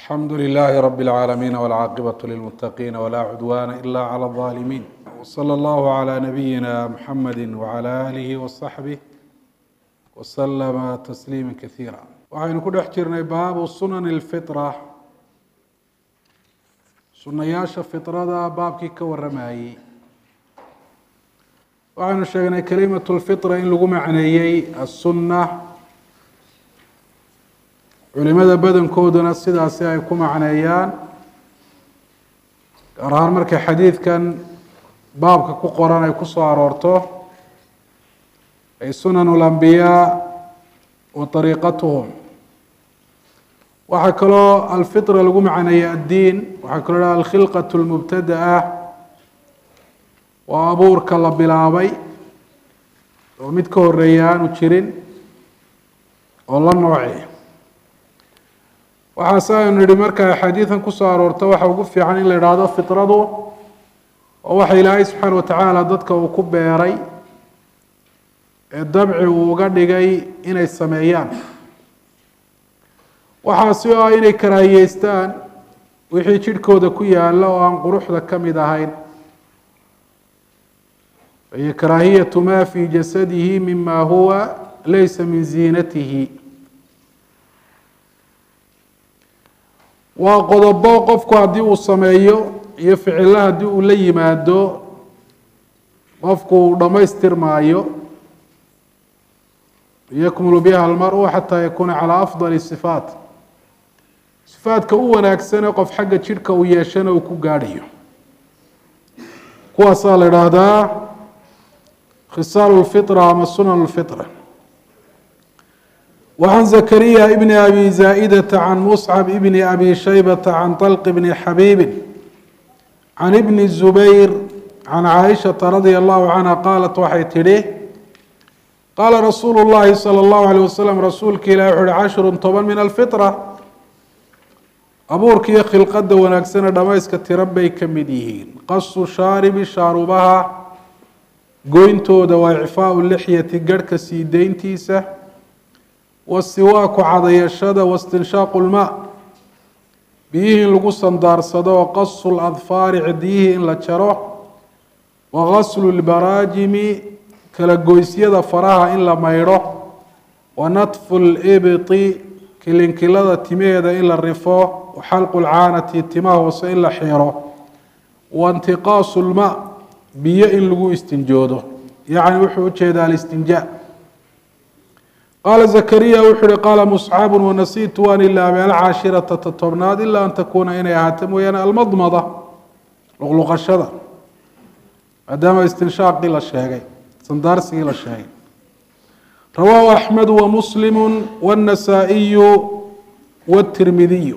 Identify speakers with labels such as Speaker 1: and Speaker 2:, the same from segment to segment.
Speaker 1: الحمد لله رب العالمين والعاقبة للمتقين ولا عدوان إلا على الظالمين وصلى الله على نبينا محمد وعلى آله وصحبه وسلم تسليما كثيرا waxaynu ku dhex jirnay baabu sunan الفطرة sunayaasha fiطrada baabkii ka waramayey waxaynu sheegnay kalimaة الفطرة in lagu macneeyey الsunة culimada badankooduna sidaasi ay ku macneeyaan gaar ahaan markay xadiidkan baabka ku qoran ay ku soo aroorto ay sunan اlambiyaa wa طariiqatuhum waxaa kaloo alfitra lagu macneeyey addiin waxaa kaloo ha alkhilqaة اlmubtada'a waa abuurka la bilaabay oo mid ka horeeya aanu jirin oo la nooci waxaase aynu nihi marka axaadiidan kusoo aroorto waxa ugu fiican in la idhaahdo fitradu oo waxa ilaahay subxaana watacaala dadka uu ku beeray ee dabci uu uga dhigay inay sameeyaan waxaasi oo ah inay karaahiyeystaan wixii jidhkooda ku yaala oo aan quruxda ka mid ahayn iyo karaahiyatu ma fi jasadihi mima huwa laysa min ziinatihi waa qodobo qofku haddii uu sameeyo iyo ficilo haddii uu la yimaado qofku uu dhammaystirmaayo yakmulu biha almaru xataa yakuuna calaa afdali sifaat sifaadka u wanaagsane qof xagga jidhka uu yeeshana uu ku gaadhayo kuwaasaa la idhaahdaa khisaalu lfitra ama sunan lfitra وعن زكريا بن أبي زائدة عن مصعب بن أبي شيبة عن طلق بن حبيب عن ابن الزبير عن عائشة رضي الله عنها قالت waxay tidhi qاala رasuuل اللhi صلى الله عليه وسلم rasuulka ilah وxu uhi cشhر toban min الفطرة abuurka iyo khilqada wanaagsane dhamayska tiro bay ka mid yihiin qasu shaaribi shaarubaha goyntooda waa icfaaءu lixyati garhka sii deyntiisa wasiwaaku cadayashada wastinshaaqu lmaa biyihii in lagu sandaarsado wa qasu ladfaari cidiyihii in la jaro wa gaslu lbaraajimi kala goysyada faraha in la maydho wa natfu libti kilinkilada timaheeda in la rifo wa xalqu lcaanati timaha hoose in la xiro wa intiqaasu lmaa biyo in lagu istinjoodo yacni wuxuu ujeedaa alistinjaa qaala zakariya wuxuu uhi qaala muscabu wanasiitu waan ilaabay alcaashirata ta tobnaad ilaa an takuuna inay ahaato mooyaane almadmada luqluqashada maadaama istinshaaqii la sheegay sandaarsigii la sheegay rawaahu axmedu wamuslimu wاnasaa'iyu wاtirmidiyu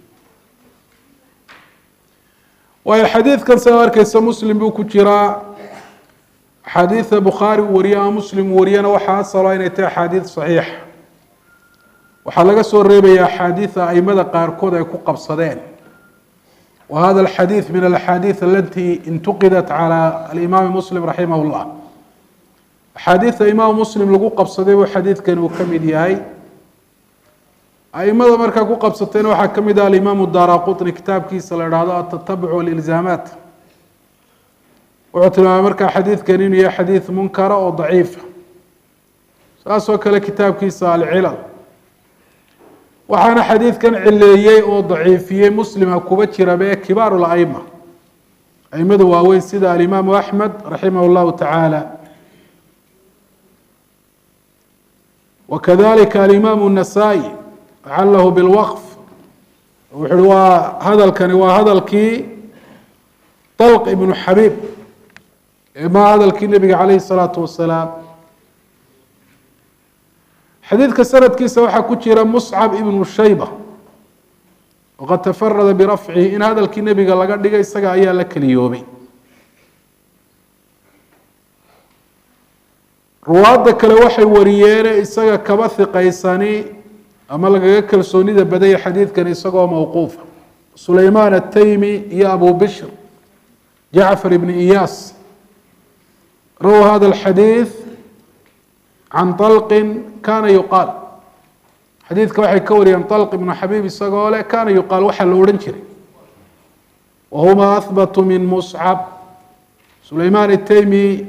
Speaker 1: waayo xadiidkan sidaa arkeysa muslim buu ku jiraa axaadiida bukhaari uu wariye ama muslim uu wariyana waxaa asalo inay tahay axaadiid saxiixa waxaa laga soo reebaya axaadiida aimada qaarkood ay ku qabsadeen wa hada alxadiid min alaxaadiid alati intuqidat cala alimaami muslim raximah llah axaadiida imaam muslim lagu qabsaday buu xadiidkan uu ka mid yahay aimada markaa ku qabsatayna waxaa ka mid ah alimaamu daara qutni kitaabkiisa la ihahdo atatabuc walilzaamaat wuxuu tilmaamay markaa xadiidkan inuu yahay xadiid munkara oo daciifa saasoo kale kitaabkiisa alcilal waxaana xadiidkan cileeyey oo daciifiyey muslima kuba jiraba ee kibaaru laima aimada waaweyn sida alimaamu axmed raximah llahu tacaala wakadalika alimaamu nasaa-i calahu bilwaqf wuxu uhi waa hadalkani waa hadalkii dalq ibnu xabiib ma hadalkii nebiga calayhi salaatu wasalaam xadiidka sanadkiisa waxaa ku jira muscab ibnu shayba waqad tafarada birafcihi in hadalkii nebiga laga dhigay isaga ayaa la keliyoobay ruwaadda kale waxay wariyeene isaga kaba hiqaysani ama lagaga kalsoonida badaya xadiidkan isagoo mawquufa sulaymaan ataymi iyo abu bishr jacfar ibni iyaas raw hada alxadiid can طalqi kana yuqaal xadiidka waxay ka wariyeen طalq ibnu xabiib isagoo leh kana yuqaal waxaa la odhan jiray wahuma ahbatu min muscab sulayman itaymi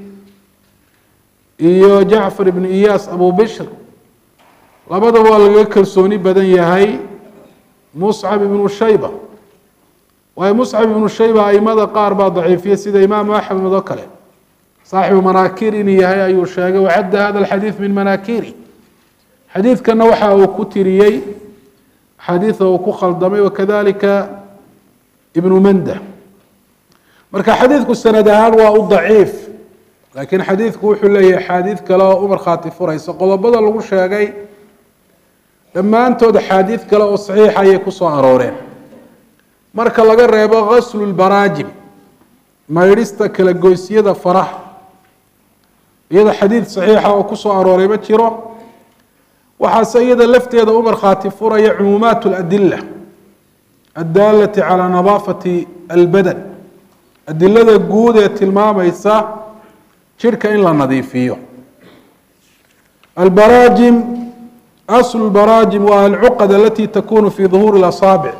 Speaker 1: iyo jacfar ibnu iyaas abu bishr labadaba waa lagaga kalsooni badan yahay muscab ibnu shayba waayo muscab ibnu shayba aimada qaar baa daciifiya sida imaamu axmed oo kale saaxibu manaakir inuu yahay ayuu sheegay wacadda hada alxadiid min manaakiri xadiidkana waxa uu ku tiriyey axaadiida uu ku khaldamay wakadalika ibnu manda marka xadiidku sanad ahaan waa u daciif laakiin xadiidku wuxuu leeyahay axaadiid kale oo u markhaati furaysa qodobada lagu sheegay dhammaantood axaadiid kale oo saxiixa ayay ku soo arooreen marka laga reebo gaslu lbaraajim maydhista kala goysyada faraha iyada xadiid saxiixa oo kusoo arooray ma jiro waxaase iyada lafteeda u markhaati furaya cumuumaat اladila addaalati calى nadaafati albadan adilada guud ee tilmaamaysa jirhka in la nadiifiyo albaraajim aslu lbaraajim waa alcuqad alati takunu fi duhuuri اlasaabic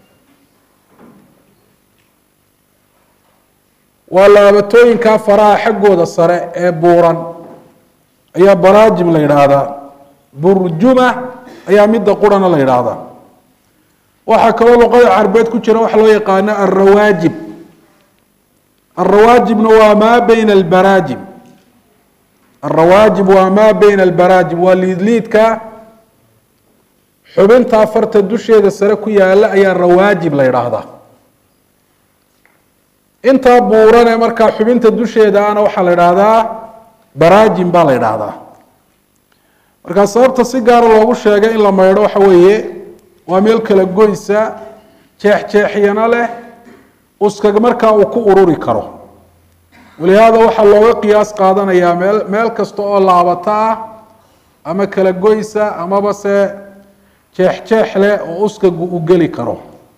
Speaker 1: waa laabatooyinkaa faraha xaggooda sare ee buuran ayaa baraajim la yidhaahdaa burjuma ayaa midda qurana la yidhaahdaa waxaa kaloo luqada carbeed ku jira waxa loo yaqaano alrawaajib alrawaajibna waa maa beyna albaraajim alrawaajib waa maa beyna albaraajim waa liidliidka xubinta farta dusheeda sare ku yaala ayaa rawaajib la yidhaahdaa intaa buurane markaa xubinta dusheeda ana waxaa la idhaahdaa baraajim baa la idhaahdaa markaa sababta si gaara loogu sheegay in la maydho waxa weeye waa meel kala goysa jeexjeexyana leh uskag markaa uu ku ururi karo walihaada waxaa looga qiyaas qaadanayaa meel meel kasta oo laabata ah ama kala goysa amaba se jeexjeex leh oo uskagu u geli karo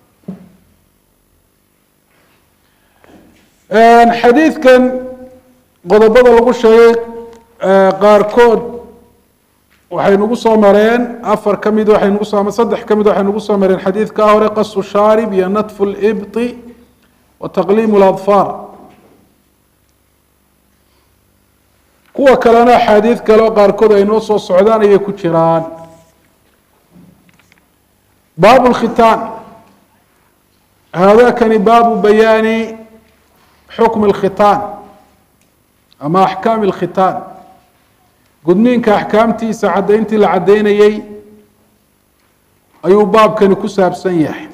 Speaker 1: xadiidkan qodobada lagu sheegay qaarkood waxay nagu soo mareen afar ka mid waxay nagu soo saddex ka mid waxay nagu soo mareen xadiidkaa hore qasu shaarib iyo natfu libti wa taqliimu ladfaar kuwa kalena axaadiid kale oo qaarkood ay noo soo socdaan ayay ku jiraan baabu lkhitaan haadakani baabu bayaani xukm اlkhitaan ama axkaam اlkhitaan gudniinka axkaamtiisa caddayntii la caddaynayey ayuu baabkani ku saabsan yahay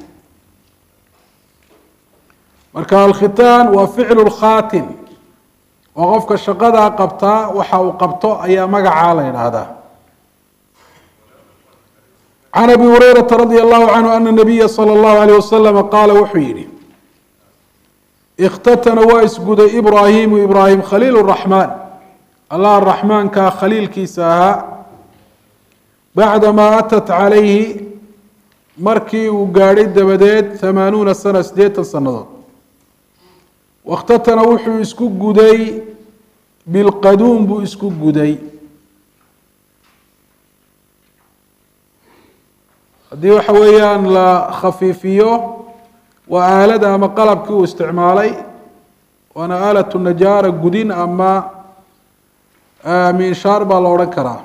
Speaker 1: marka alkhitaan waa ficlu lkhaatin oo qofka shaqadaa qabtaa waxa uu qabto ayaa magacaa la yidhaahdaa can abi hurayrata radi allahu canhu ana nabiya salى اllahu alayh wasalama qaala wuxuu yihi ikhtatana waa isguday ibraahimu ibraahim khaliil raxmaan allah raxmaankaa khaliilkiisa ahaa bacdamaa atat calayhi markii uu gaadhay dabadeed hamaanuuna sana siddeetan sannadood wakhtatana wuxuu isku guday bilqaduum buu isku guday haddii waxa weeyaan la khafiifiyo waa aalada ama qalabkii uu isticmaalay waana aalatu najaara gudin ama minshaar baa la odhan karaa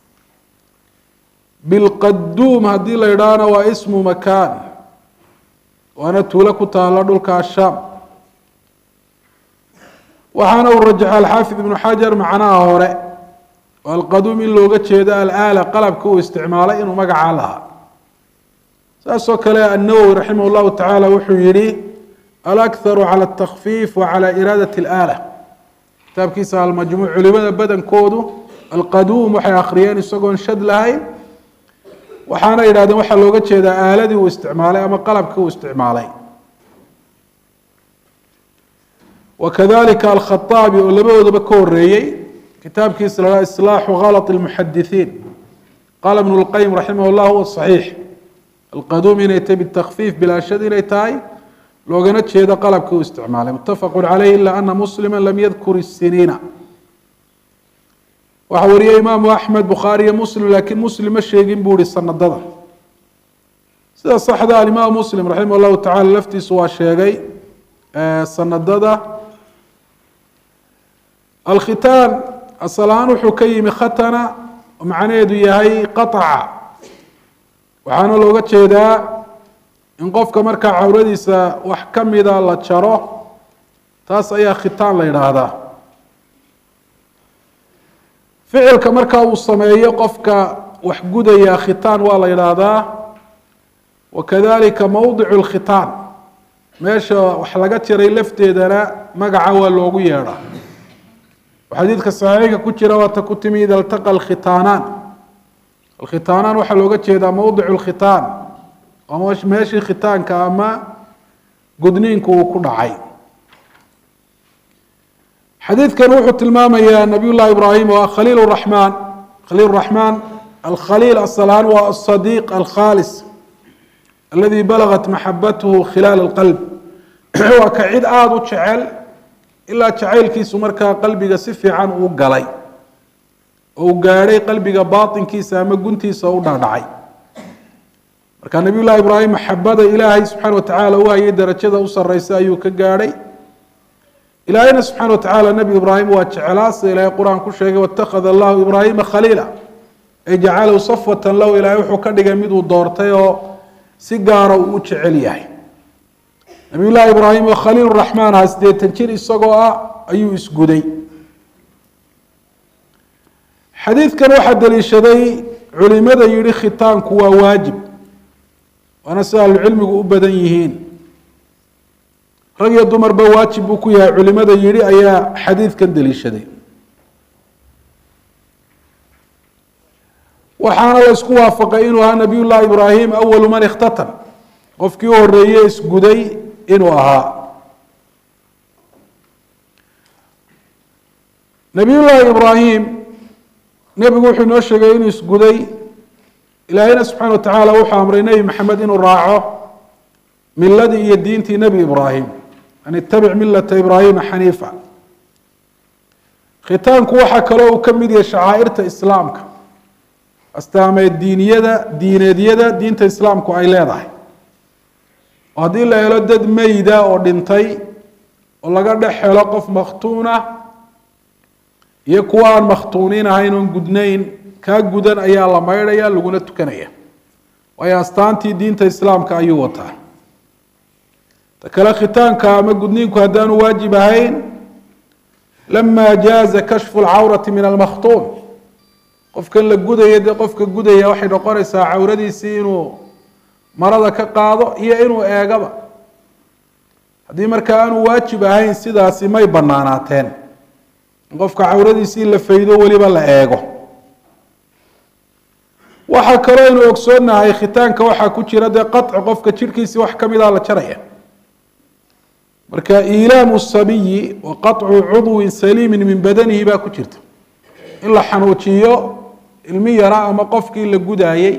Speaker 1: bilqaduum haddii la yidhaahna waa ismu makaan waana tuulo ku taalo dhulka shaam waxaana uu rajaxa alxaafid ibnu xajar macnaha hore oo alqaduum in looga jeedo alaala qalabkii uu isticmaalay inuu magacaa lahaa saasoo kale النawwi raximah الlahu taعalى wuxuu yihi alأkharu calى الtakfiif wa calى iraadaة اlآlة kitaabkiisa almajmuuc culimada badankoodu alqaduum waxay akhriyeen isagoon shad lahayn waxaana yidhahdeen waxaa looga jeedaa aaladii uu isticmaalay ama qalabkii uu isticmaalay wakadalika alkhaطaabi oo labadoodaba ka horeeyey kitaabkiisa la islaaxu غalط الmuxadithiin qaala ibn اlqayim raximah اllah huwa صaxiix alqaduum inay tahay bitakfiif bilaashad inay tahay loogana jeedo qalabkii uu isticmaalay mutafaqu caleyh ila ana muslima lam yadkur isiniina waxaa wariyey imaamu axmed bukhaari iyo muslim laakiin muslim ma sheegin buu ihi sanadada sida saxda alimaam muslim raximah llahu tacala laftiisu waa sheegay sanadada alkhitaan asal-aan wuxuu ka yimi khatana oo macnaheedu yahay qaطaca waxaana looga jeedaa in qofka markaa cawradiisa wax ka mida la jaro taas ayaa khitaan la yidhaahdaa ficilka markaa uu sameeyo qofka wax gudaya khitaan waa la yidhaahdaa wakadalika mowdicu lkhitaan meesha wax laga jiray lafteedana magaca waa loogu yeedhaa xadiidka saxiixa ku jira waata ku timi ida iltaqa alkhitaanaan alkhitaanaan waxaa looga jeedaa mowdicu lkhitaan ama meeshii khitaanka ama gudniinku uu ku dhacay xadiidkan wuxuu tilmaamayaa nabiy llahi ibraahim waa khaliil raxmaan khaliil raxmaan alkhaliil asalaan waa asadiiq alkhaalis aladi balagat maxabatuhu khilaal alqalb waa ka cid aada u jecel ilaa jacaylkiisu markaa qalbiga si fiican uu galay oo uu gaadhay qalbiga baatinkiisa ama guntiisa u dhaadhacay marka nabiy llahi ibraahim maxabada ilaahay subxaana watacaala u hayay darajada u sareysa ayuu ka gaadhay ilaahayna subxaana watacaala nebi ibraahim waa jeclaa sida ilaahay qur-aan ku sheegay watakhada allahu ibraahima khaliila ay jacalahu safwatan lahu ilaahay wuxuu ka dhigay miduu doortay oo si gaara uu u jecel yahay nabiy llahi ibraahim oo khaliil raxmaan aha siddeetan jir isagoo ah ayuu isguday xadiidkan waxaa daliishaday culimada yihi khitaanku waa waajib waana sida ahlucilmigu u badan yihiin rag iyo dumarba waajib buu ku yahay culimada yihi ayaa xadiidkan daliishaday waxaana la isku waafaqay inuu ahaa nabiy llahi ibraahim awalu man ikhtatan qofkii u horeeye isguday inuu ahaa nabiy llahi ibraahim nebigu wuxuu inoo sheegay inuu isguday ilaahayna subxana wa tacaala wuxuu amray nebi maxamed inuu raaco miladii iyo diintii nebi ibraahim an itabic milata ibraahima xaniifa khitaanku waxaa kaloo uu ka mid yahay shacaa'irta islaamka astaameed diiniyada diineedyada diinta islaamku ay leedahay oo haddii la helo dad meyda oo dhintay oo laga dhex helo qof makhtuuna iyo kuwa aan makhtuuniin ahayn oon gudnayn kaa gudan ayaa la maydhaya laguna tukanaya waayo astaantii diinta islaamka ayuu wataa ta kale khitaanka ama gudniinku haddaanu waajib ahayn lama jaaza kashfu lcawrati min almakhtuun qofkan la gudaya dee qofka gudaya waxay noqonaysaa cawradiisii inuu marada ka qaado iyo inuu eegaba haddii markaa aanu waajib ahayn sidaasi may banaanaateen in qofka cawradiisii la faydo weliba la eego waxaa kaloo aynu ogsoonahay khitaanka waxaa ku jira dee qaci qofka jirhkiisii wax ka mida la jaraya marka iilaamu sabiyi wa qaطcu cudwin saliimin min badanihi baa ku jirta in la xanuujiyo ilmi yara ama qofkii la gudaayey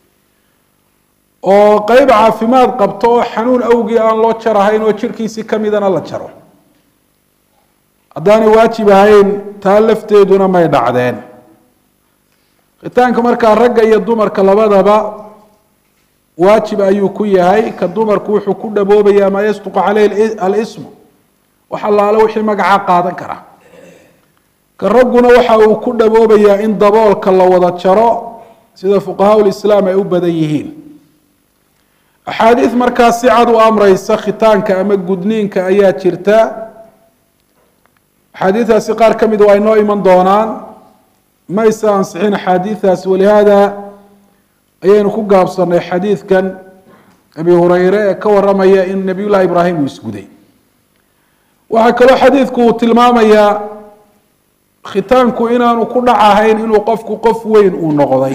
Speaker 1: oo qeyb caafimaad qabto oo xanuun awgii aan loo jarahayn oo jirhkiisii kamidana la jaro haddaanay waajib ahayn taa lafteeduna may dhacdeen khitaanka markaa ragga iyo dumarka labadaba waajib ayuu ku yahay ka dumarku wuxuu ku dhaboobaya maa yasduqu caleyhi alismu wax allaale wixii magacaa qaadan kara ka ragguna waxa uu ku dhaboobayaa in daboolka la wada jaro sida fuqahaa lislaam ay u badan yihiin axaadiid markaa si cad u amreysa khitaanka ama gudniinka ayaa jirta axaadiidaasi qaar ka mid waa inoo iman doonaan mayse ansixin axaadiidaasi walihaada ayaynu ku gaabsanay xadiidkan abi hureyre ee ka waramaya in nabiy llahi ibraahim uu isguday waxaa kaloo xadiidku uu tilmaamayaa khitaanku inaanu ku dhac ahayn inuu qofku qof weyn uu noqday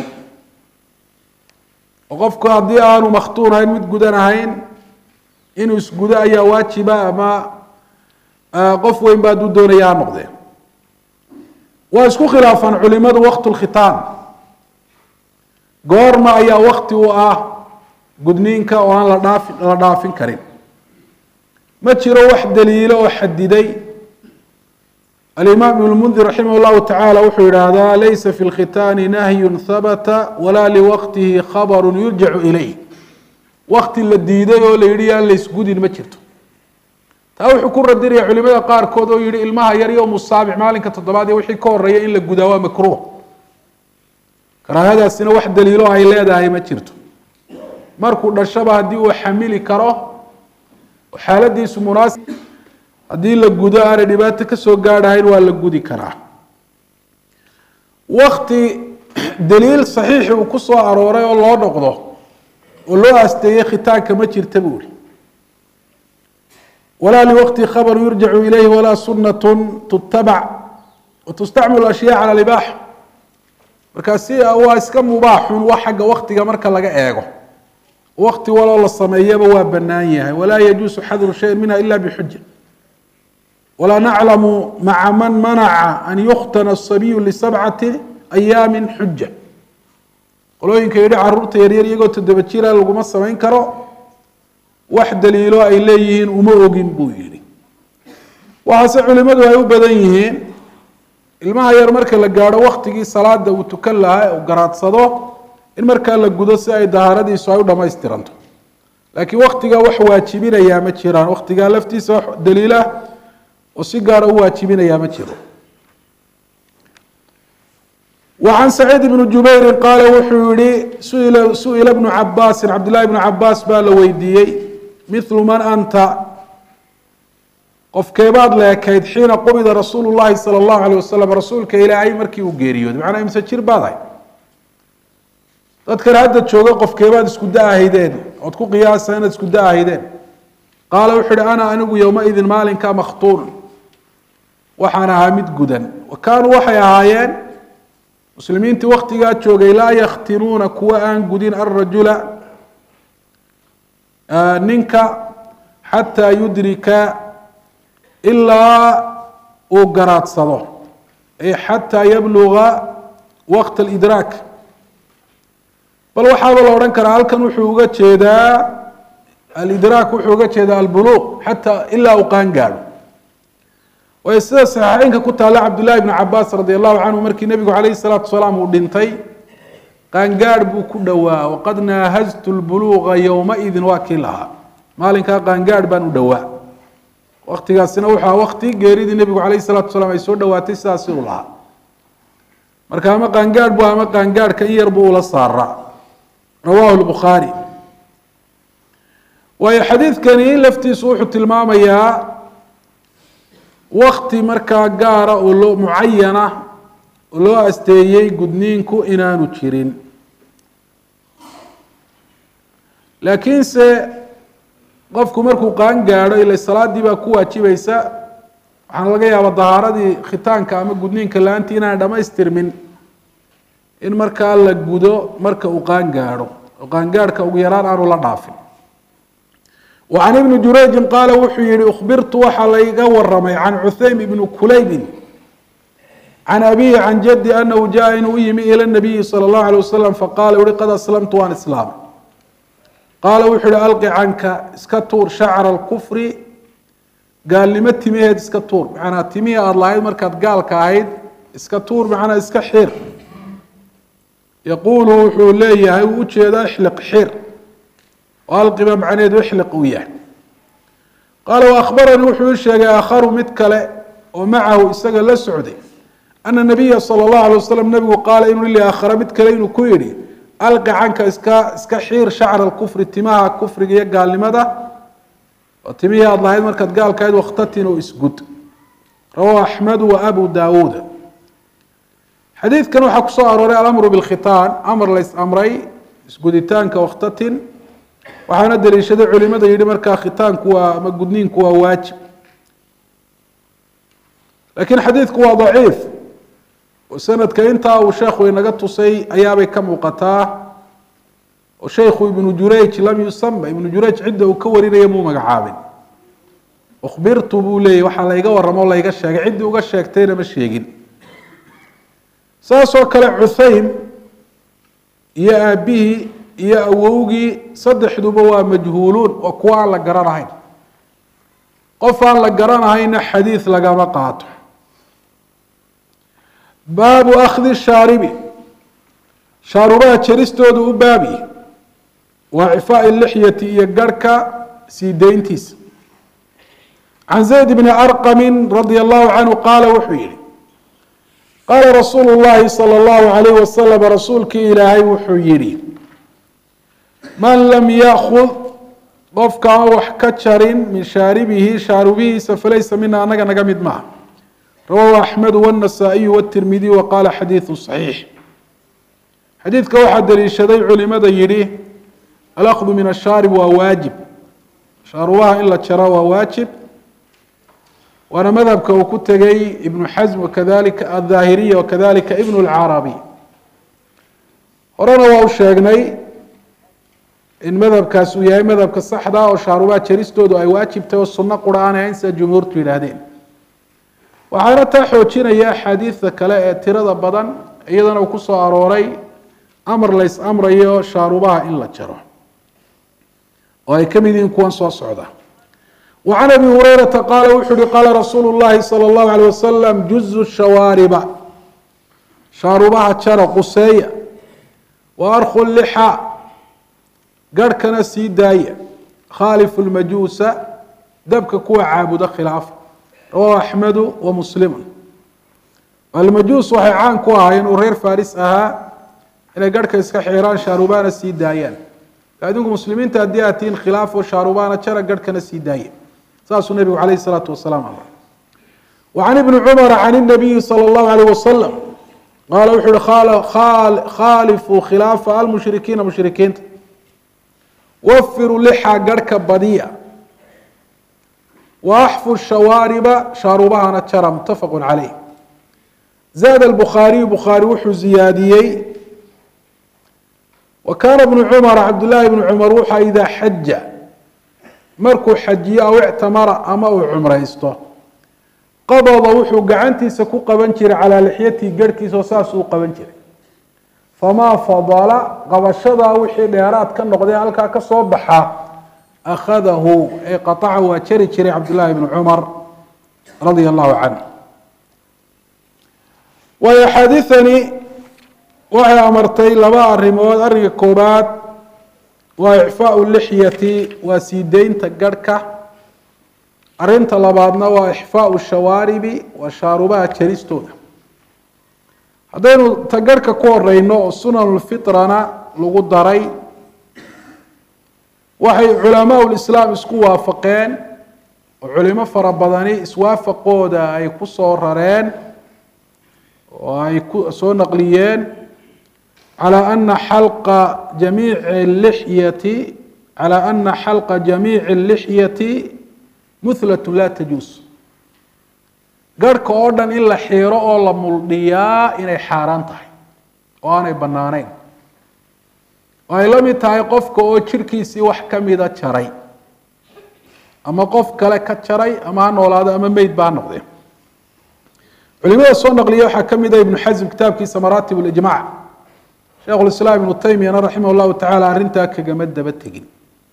Speaker 1: oo qofku haddii aanu makhtuun ahayn mid gudan ahayn inuu isgudo ayaa waajiba ama qof weyn ba hadduu doonaya ha noqdee waa isku khilaafaan culimadu waqtu lkhitaan goorma ayaa wakti u ah gudniinka oo aan la dhaafi la dhaafin karin ma jiro wax daliilo oo xadiday alimaam ibn lmundir raximah llahu tacaala wuxuu yidhaahdaa laysa fi lkhitaani nahyun habata walaa liwaqtihi khabaru yurjacu ilayh wakti la diiday oo la yidhi yaan laysgudin ma jirto taa wuxuu ku radinaya culimada qaarkood oo yihi ilmaha yar yowmu saabic maalinka toddobaad iyo wixii ka horeeya in la gudaa waa makruuh karaahadaasina wax daliilo ay leedahay ma jirto markuu dhashaba haddii uu xamili karo xaaladiisu munaasib haddii la gudo aanay dhibaato kasoo gaadhahayn waa la gudi karaa wakti daliil saxiixi uu ku soo arooray oo loo noqdo oo loo asteeyey khitaanka ma jirta buu ihi walaa liwaqti khabaru yurjacu ilayhi walaa sunatu tutabac watustacmalu ashyaa cala libaaxa markaasi waa iska mubaaxun wa xagga waktiga marka laga eego wakti waloo la sameeyaba waa banaan yahay walaa yajuusu xadru shayin minha ila bixuja walaa naclamu maca man manaca an yukhtana asabiyu lisabcati ayaami xuja qolooyinka yidhi caruurta yaryar iyagoo toddoba jira laguma samayn karo wax daliilo ay leeyihiin uma ogin buu yihi waxaase culimadu ay u badan yihiin ilmaha yar marka la gaadho waktigii salaada uu tukan lahaa uu garaadsado in markaa la gudo si ay dahaaradiisu ay u dhamaystiranto laakiin waktigaa wax waajibinayaa ma jiraan waktigaa laftiisa wax daliilah oo si gaara u waajibinayaa ma jiro وعن سعيد بن جuبير qاaل wuxuu yihi suئل بن عabاsi cبد للhi بن cabاs baa la weydiiyey مثل mن أnta qofkeebaad leekayd xiina qubida rasuul الlahi salى الlaهu عليه waسلم rasuulka ilaahay markii uu geeriyooday macnaa imse jir baad ahay dadkan hadda jooga qofkeebaad isku da-ahaydeen ood ku qiyaasa inaad isku da-ahaydeen qaala wuxuu uhi ana anigu yowmaidin maalinka makhtuuna waxaan ahaa mid gudan wa kaanuu waxay ahaayeen muslimiintii waktigaa joogay laa yakhtinuuna kuwa aan gudin alrajula ninka xataa yudrika ilaa uu garaadsado ay xataa yabluga waqt alidraak bal waxaaba la odhan karaa halkan wuxuu uga jeedaa alidraak wuxuu uga jeedaa albuluuq xataa ilaa uu qaan gaadho waayo sida saxiixeynka ku taalla cabdullahi bnu cabaas radi allahu canhu markii nebigu calayhi salaatu wasalaam uu dhintay qaangaadh buu ku dhowaa waqad naahaztu lbuluuqa yowmaidin waa kii lahaa maalinkaa qaangaadh baan u dhowaa waktigaasina wuxuu aha wakti geeridii nebigu calayhi salaatu wasalaam ay soo dhowaatay sidaasi uu lahaa marka ama qaangaadh bu ama qaangaadhka in yar buu ula saaraa rawahu lbukhaari waayo xadiidkani laftiisu wuxuu tilmaamayaa wakti markaa gaara oo loo mucayana oo loo asteeyey gudniinku inaanu jirin laakiinse qofku markuu qaan gaadho ila salaadii baa ku waajibaysa waxaana laga yaabaa dahaaradii khitaanka ama gudniinka la-aantii inaan dhamaystirmin in markaa la gudo marka uu qaan gaadho oo qaangaadhka ugu yaraan aanu la dhaafin وعن بن jurayji qaala wuxuu yihi أخbirtu waxaa layga waramay can cuhaym bn kulaybi can abihi can jadi anahu jaءa inuu u yimi ilى الnabiyi salى الlahu عalيه wasalam faqala uhi qad aslamtu waan islaamay qaala wuxuu yihi alqi canka iska tuur shacra اlkufri gaalnimo timaheed iska tuur macnaa timihii aada lahayd markaad gaalka ahayd iska tuur macnaa iska xir yaquulu wuxuu leeyahay uu ujeedaa ixliq xir alqiba macneheedu ixliq uu yahay qaala waahbaranii wuxuu ii sheegay aakharu mid kale oo macahu isaga la socday ana nabiya sala allahu alay wasalam nabigu qaala inuu li aakhara mid kale inuu ku yidhi alqi canka iska iska xiir shacra alkufri timaha kufriga iyo gaalnimada oo timihii aada lahayd markaad gaalkahayd wakhtatin oo isgud rawahu axmedu wa abu daawuuda xadiidkan waxaa kusoo arooray alamru bilkhitaan amar lays amray isguditaanka wakhtatin waxaana daliishaday culimada yihi markaa khitaanku waa ama gudniinku waa waajib laakiin xadiidku waa daciif oo sanadka intaa uu sheekhu inaga tusay ayaabay ka muuqataa oo sheikhu ibnu jurayj lam yusama ibnu jurayj cidda uu ka warinaya muu magacaabin ukhbirtu buu leeyahy waxaa layga waramo o layga sheegay ciddii uga sheegtayna ma sheegin saas oo kale cuhaym iyo aabihii iyo awowgii saddexduba waa majhuuluun waa kuwa aan la garanahayn qof aan la garanahayna xadiid lagama qaato baabu akhdi shaaribi shaarubaha jaristoodu u baabi waa cifaaءi lixyati iyo garhka sii deyntiisa can zayd bni arqami radia allahu canhu qaala wuxuu yihi qaala rasuulu llahi salى اllahu alayh wasalam rasuulkii ilaahay wuxuu yihi man lam yakud qofka aan wax ka jarin min shaaribihi shaarubihiisa falaysa mina anaga naga mid maaha rawahu axmedu wاnasaa'iyu wاtirmidiy wa qaala xadiidu صaxiix xadiidka waxaa daliishaday culimada yihi alakdu min ashaarib waa waajib shaarubaha in la jaro waa waajib waana madhabka uu ku tegay ibnu xasm wakadalika aلظaahiriya wakadalika ibn اlcarabi horena waa u sheegnay in madhabkaas uu yahay madhabka saxda oo shaarubaha jaristoodu ay waajibtay oo suno qura aan ahayn sida jumhuurtu yidhaahdeen waxaana taa xoojinaya axaadiidta kale ee tirada badan iyadana uu ku soo arooray amar lays amrayo shaarubaha in la jaro oo ay ka mid yihiin kuwan soo socda wa can abi hurayrata qaala wuxuu uhi qaala rasuulu llahi salى اllahu alيyh wasalam juzu shawaariba shaarubaha jara quseeya wa arkhu lixa garhkana sii daaya khaalifu lmajuusa dabka kuwa caabuda khilaafa rawahu axmedu wa muslimu almajuus waxay caan ku ahaayeen uu reer faris ahaa inay garhka iska xiraan shaarubana sii daayaan adinku muslimiinta haddii aad tihiin khilaafo shaarubana jara garhkana sii daaya saasuu nebigu calayh isalaatu wasalaam amray wa can ibni cumara can inabiyi sala allahu alayh wasalam qaala wuxu uhi khaalifuu khilaafa almushrikiina mushrikiinta wafiruu lixa garhka badiya wa axfu shawaariba shaarubahana jara mutafaqu caleyh zaada albukhaariyu bukhaari wuxuu ziyaadiyey wa kaana bnu cumara cabdullaahi bnu cumar wuxaa idaa xaja markuu xajiyo aw ictamara ama uu cumraysto qabada wuxuu gacantiisa ku qaban jiray calaa lixyatii garhkiisa oo saasuu u qaban jiray famaa fadala qabashadaa wixii dheeraad ka noqdee halkaa ka soo baxa akhadahu ee qataca waa jari jiray cabdullaahi bnu cumar radia allahu canh waayo axaadiidani waxay amartay laba arrimood arrinka koobaad waa icfaau lixyati waa sii deynta garhka arrinta labaadna waa ixfaau shawaaribi waa shaarubaha jaristooda haddaynu ta garhka ku horeyno oo sunanulfitrana lagu daray waxay culamaa lislaam isku waafaqeen oo culimo fara badani iswaafaqooda ay ku soo rareen oo ay ku soo naqliyeen calى ana xalqa jamiici lixyati calى ana xalqa jamiici اlixyati muhlat la tajuus garhka oo dhan in la xiiro oo la muldhiyaa inay xaaraan tahay oo aanay bannaaneyn oo ay la mid tahay qofka oo jirkiisii wax kamida jaray ama qof kale ka jaray ama ha noolaado ama meyd ba ha noqdee culimada soo naqliya waxaa ka mid ah ibnu xasm kitaabkiisa maraatib اlijmac sheekhu lislaam ibnu taymiyana raximah llahu tacaala arrintaa kagama daba tegin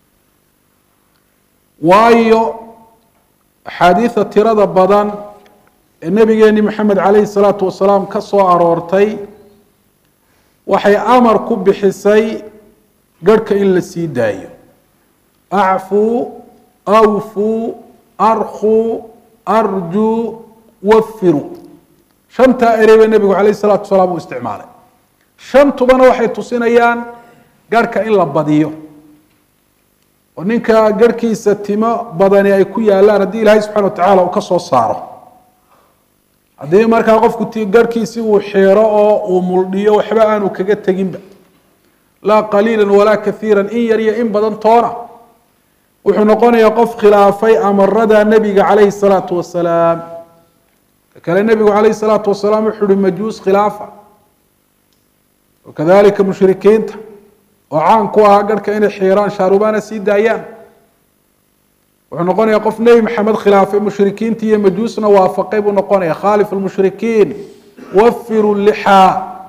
Speaker 1: waayo axaadiida tirada badan ee nabigeeni maxamed calayhi salaatu wasalaam ka soo aroortay waxay amar ku bixisay garhka in la sii daayo acfuu awfuu arkuu arjuu wafiru shantaa ereyba nebigu calayhi salaatu wasalaam uu isticmaalay shantubana waxay tusinayaan garhka in la badiyo oo ninka garhkiisa timo badani ay ku yaalaan haddii ilaahay subxana wa tacaala uu ka soo saaro haddii markaa qofku t garhkiisi uu xeero oo uu muldhiyo waxba aanu kaga teginba laa qaliila walaa kaiira in yar iyo in badan toona wuxuu noqonayaa qof khilaafay amarada nebiga calayhi salaatu wasalaam kale nebigu calayhi salaatu wasalaam wuxuu uhi majuus khilaafa wakadalika mushrikiinta oo caan ku ahaa garhka inay xiiraan shaarubana sii daayaan wuxuu noqonayaa qof nebi maxamed khilaafay mushrikiinta iyo majuusna waafaqay buu noqonaya khaalif lmushrikiin wafiru lixaa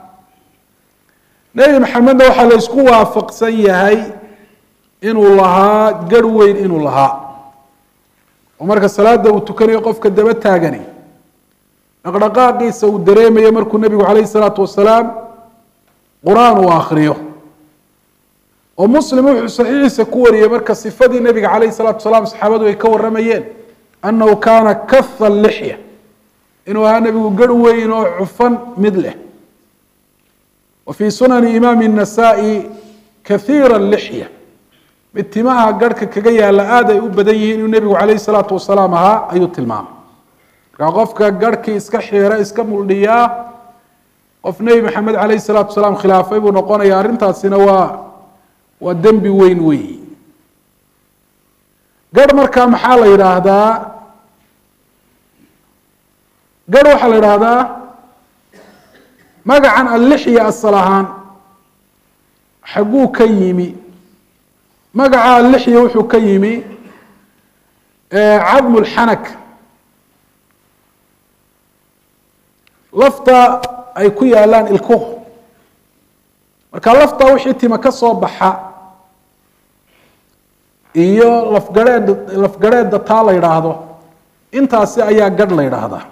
Speaker 1: nebi maxamedna waxaa la isku waafaqsan yahay inuu lahaa garh weyn inuu lahaa oo marka salaada uu tukanayo qofka daba taagani dhaqdhaqaaqiisa uu dareemayo markuu nebigu calayhi salaatu wasalaam qur-aan uu akriyo oo muslim wuxuu saxiixiisa ku wariyey marka sifadii nebiga calayh salatu salaam saxaabadu ay ka waramayeen annahu kaana kaha lixya inuu ahaa nebigu garh weyn oo cufan mid leh wa fii sunani imaami الnasaa-i kahiira lixya mid timaha garhka kaga yaalla aad ay u badan yihiin inuu nebigu calayh salaatu wasalaam ahaa ayuu tilmaamay markaa qofka garhkii iska xiira iska muldhiyaa qof nebi maxamed calayh salaatu wasalaam khilaafay buu noqonaya arrintaasina waa waa dembi weyn weyi garh markaa maxaa la yidhaahdaa garh waxaa la yidhaahdaa magacan allixya asal ahaan xagguu ka yimi magaca allixya wuxuu ka yimi cadmu lxanak lafta ay ku yaalaan ilkuhu marka lafta wixii tima ka soo baxa iyo lafgareed lafgareedda taa la yidhaahdo intaasi ayaa gadh la yidhaahdaa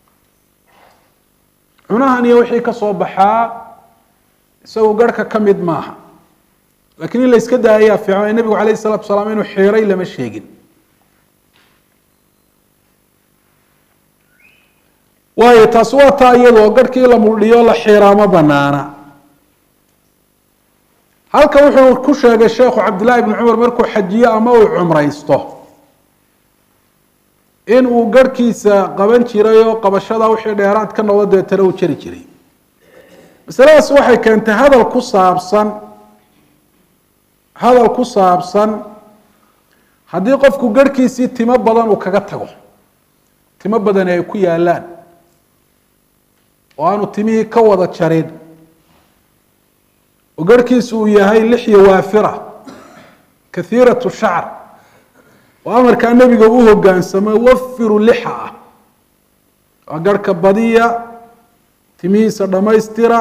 Speaker 1: cunahan iyo wixii ka soo baxaa isagu garhka ka mid maaha lakiin in la iska daayayaa fiican nebigu calayh isalatu wasalaam inuu xiiray lama sheegin waayo taasi waa taa iyadoo garhkii la muldhiyo la xiiraa ma banaana halkan wuxuu ku sheegay sheekhu cabdillahi bni cumar markuu xajiyo ama uu cumraysto in uu garhkiisa qaban jiray oo qabashada wixii dheeraad ka noqdo deetana uu jari jiray masaladaas waxay keentay hadal ku saabsan hadal ku saabsan haddii qofku garhkiisii timo badan uu kaga tago timo badani ay ku yaalaan oo aanu timihii ka wada jarin oo garhkiisu uu yahay lixya waafira kahiiratu shacr oo amarkaa nebiga u hogaansamo wafiru lixa ah waa garhka badiya timihiisa dhammaystira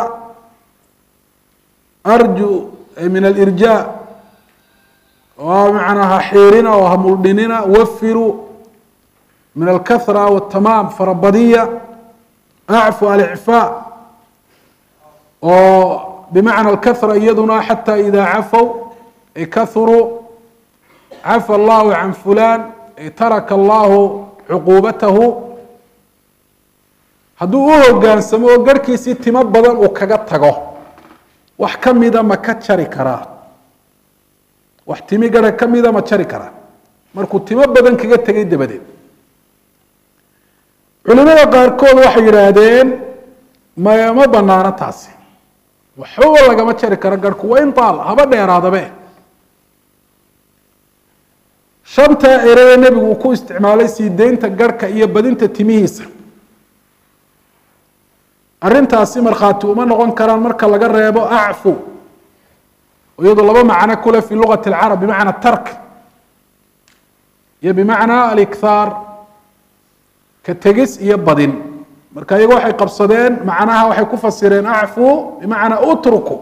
Speaker 1: arju min alirjaa oo macnaa ha xiirina oo ha muldhinina wafiru min alkahra watamaam farabadiya acfu alicfaa oo bimacna alkahra iyaduna xata ida cafow ay kahuruu cafa allahu can fulan ay taraka allahu cuquubatahu hadduu u hogaansamo oo garhkiisii timo badan uu kaga tago wax ka mida ma ka jari karaa wax timi garha ka mida ma jari karaa markuu timo badan kaga tegay dabadeed culimada qaarkood waxay yidhaahdeen ma ma banaano taasi waxbaba lagama jari karo garhku waa in taal haba dheeraadabe shantaa ereye nebigu uu ku isticmaalay sii deynta garhka iyo badinta timihiisa arrintaasi markhaati uma noqon karaan marka laga reebo acfu iyadu laba macno kule fi lugati alcarab bimacna tark iyo bimacna alikhaar ka tegis iyo badin marka iyago waxay qabsadeen macnaha waxay ku fasireen acfu bimacnaa utruku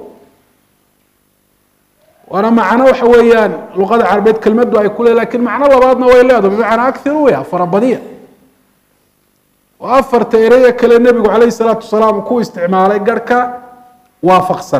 Speaker 1: waana macno waxa weeyaan luqada carabeed kelmadu ay kule lakin macno labaadna way leedaho bimacnaa akhiru ya farabadiya oo afarta ereye kale nebigu calayh salaatu wasalaam ku isticmaalay garhka waafaqsan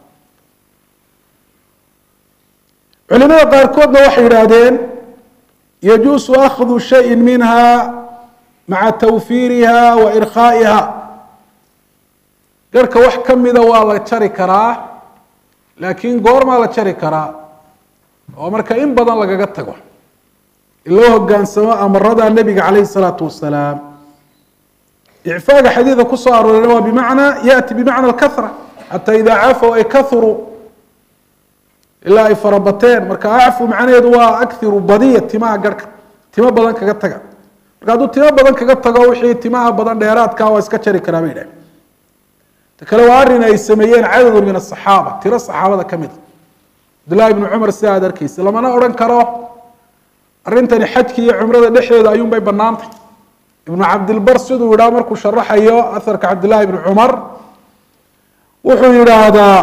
Speaker 1: culimada qaarkoodna waxay yidhaahdeen yajuusu akhdu shayin minha maca tawfiiriha wa irkhaa'iha garhka wax ka mida waa la jari karaa laakiin goormaa la jari karaa oo marka in badan lagaga tago in loo hogaansamo amarada nebiga calayhi salaatu wasalaam icfaaga xadiida kusoo arooreyna waa bimacnaa yaati bimacna alkahra xataa idaa cafow ay kahuruu ilaa ay farabateen marka acfu macnaheedu waa akiru badiya timaha garhka timo badan kaga taga marka hadduu timo badan kaga tago wixii timaha badan dheeraadkaa waa iska jari karaa bay dhahen ta kale waa arrin ay sameeyeen cadadun min asaxaaba tiro saxaabada ka mid a cabdullahi ibnu cumar sida aad arkeysa lamana odhan karo arrintani xajki iyo cumrada dhexdeeda ayuun bay banaantay ibnu cabdilbar siduu yidhaha markuu sharaxayo aharka cabdillahi ibni cumar wuxuu yidhaahdaa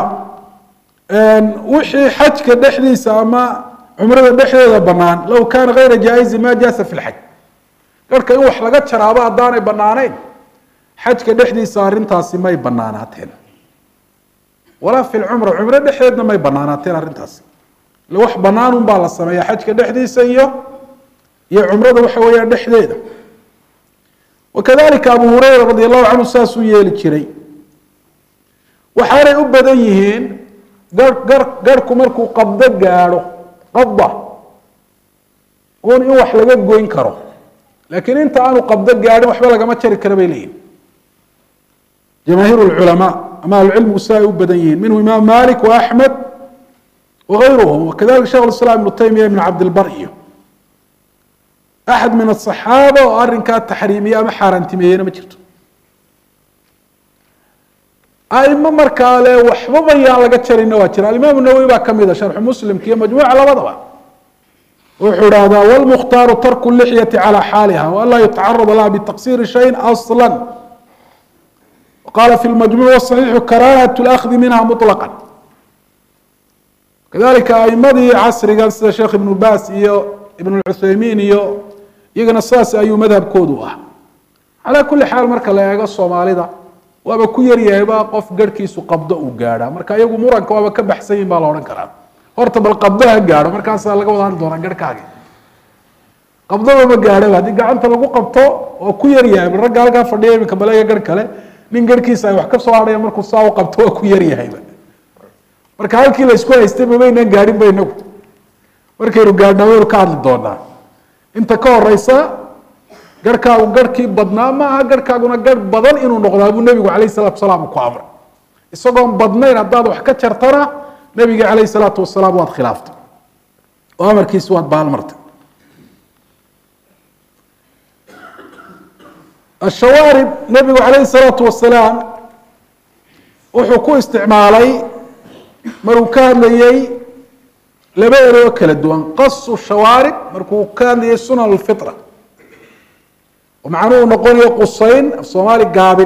Speaker 1: wixii xajka dhexdiisa ama cumrada dhexdeeda banaan low kaana gayra jaa-izin ma jaasa fi lxaj garhka in wax laga jaraabo haddaanay banaaneyn xajka dhexdiisa arrintaasi may banaanaateen walaa fi lcumra cumro dhexdeedna may banaanaateen arrintaasi ile wax banaan un baa la sameeya xajka dhexdiisa iyo iyo cumrada waxa weeyaan dhexdeeda wakadalika abu hureyra radi allahu canhu saasuu yeeli jiray waxaanay u badan yihiin gar gar garhku markuu qabdo gaadho qabda un in wax laga goyn karo laakiin inta aanu qabdo gaadhin waxba lagama jari kara bay leeyihin jamaahiir lculamaa ama ahlucilmigu si ay u badan yihiin minhu imaam malik wa axmed wagayruhum wakadalika shekh islam ibnu taymiya ibn cabdilbar iyo axad min asaxaaba oo arrinkaa taxriimiye ama xaaraantimeeyena ma jirto aimo markaa le waxbaba yaan laga jarina waa jira alimaam nawowi baa kamid a sharxu muslimka iyo majmuuca labadaba wuxuu ihahdaa wlmukhtaaru tarku lixyati calى xaaliha waanlaa yutacarada laha bitaqsiri shayin asla qala fi lmajmuuc waصaxiixu karahat اlأkhdi minha muطlaqa kadalika aimadii casrigan sida sheekh ibnu bas iyo ibn cuthaymiin iyo iyagana saas ayuu madhabkoodu ah calaa kuli xaal marka la eego soomaalida waaba ku yaryahayba qof garhkiisu qabdo uu gaadha marka iyagu muranka waaba ka baxsan yihin baa la odhan karaa horta bal qabdo ha gaadho markaasaa laga wada hadli doonaa garhkaagi qabdaba ma gaadhaba haddii gacanta lagu qabto oo ku yaryahay bal ragga halkaa fadhiya iminka baleega garh kale nin garhkiisa ay wax ka soo hadhaya markuu saa u qabto waa ku yaryahayba marka halkii la isku haystay mabaynaan gaadhin ba inagu markaynu gaadhnaa waynu ka hadli doonaa inta ka horeysa garhkaagu garhkii badnaa ma aha garhkaaguna garh badan inuu noqdaa buu nebigu calayh salatu wasalaam ku amray isagoon badnayn haddaad wax ka jartana nebiga calayh salaatu wasalaam waad khilaaftay oo amarkiisi waad baalmartay ashawaarib nebigu calayhi salaatu wasalaam wuxuu ku isticmaalay maruu ka hadlayey laba eroo kala duwan qasu shawaarib markuu ka hadlayay sunan alfitra oo macnuhu noqonayo qusayn af soomaali gaabin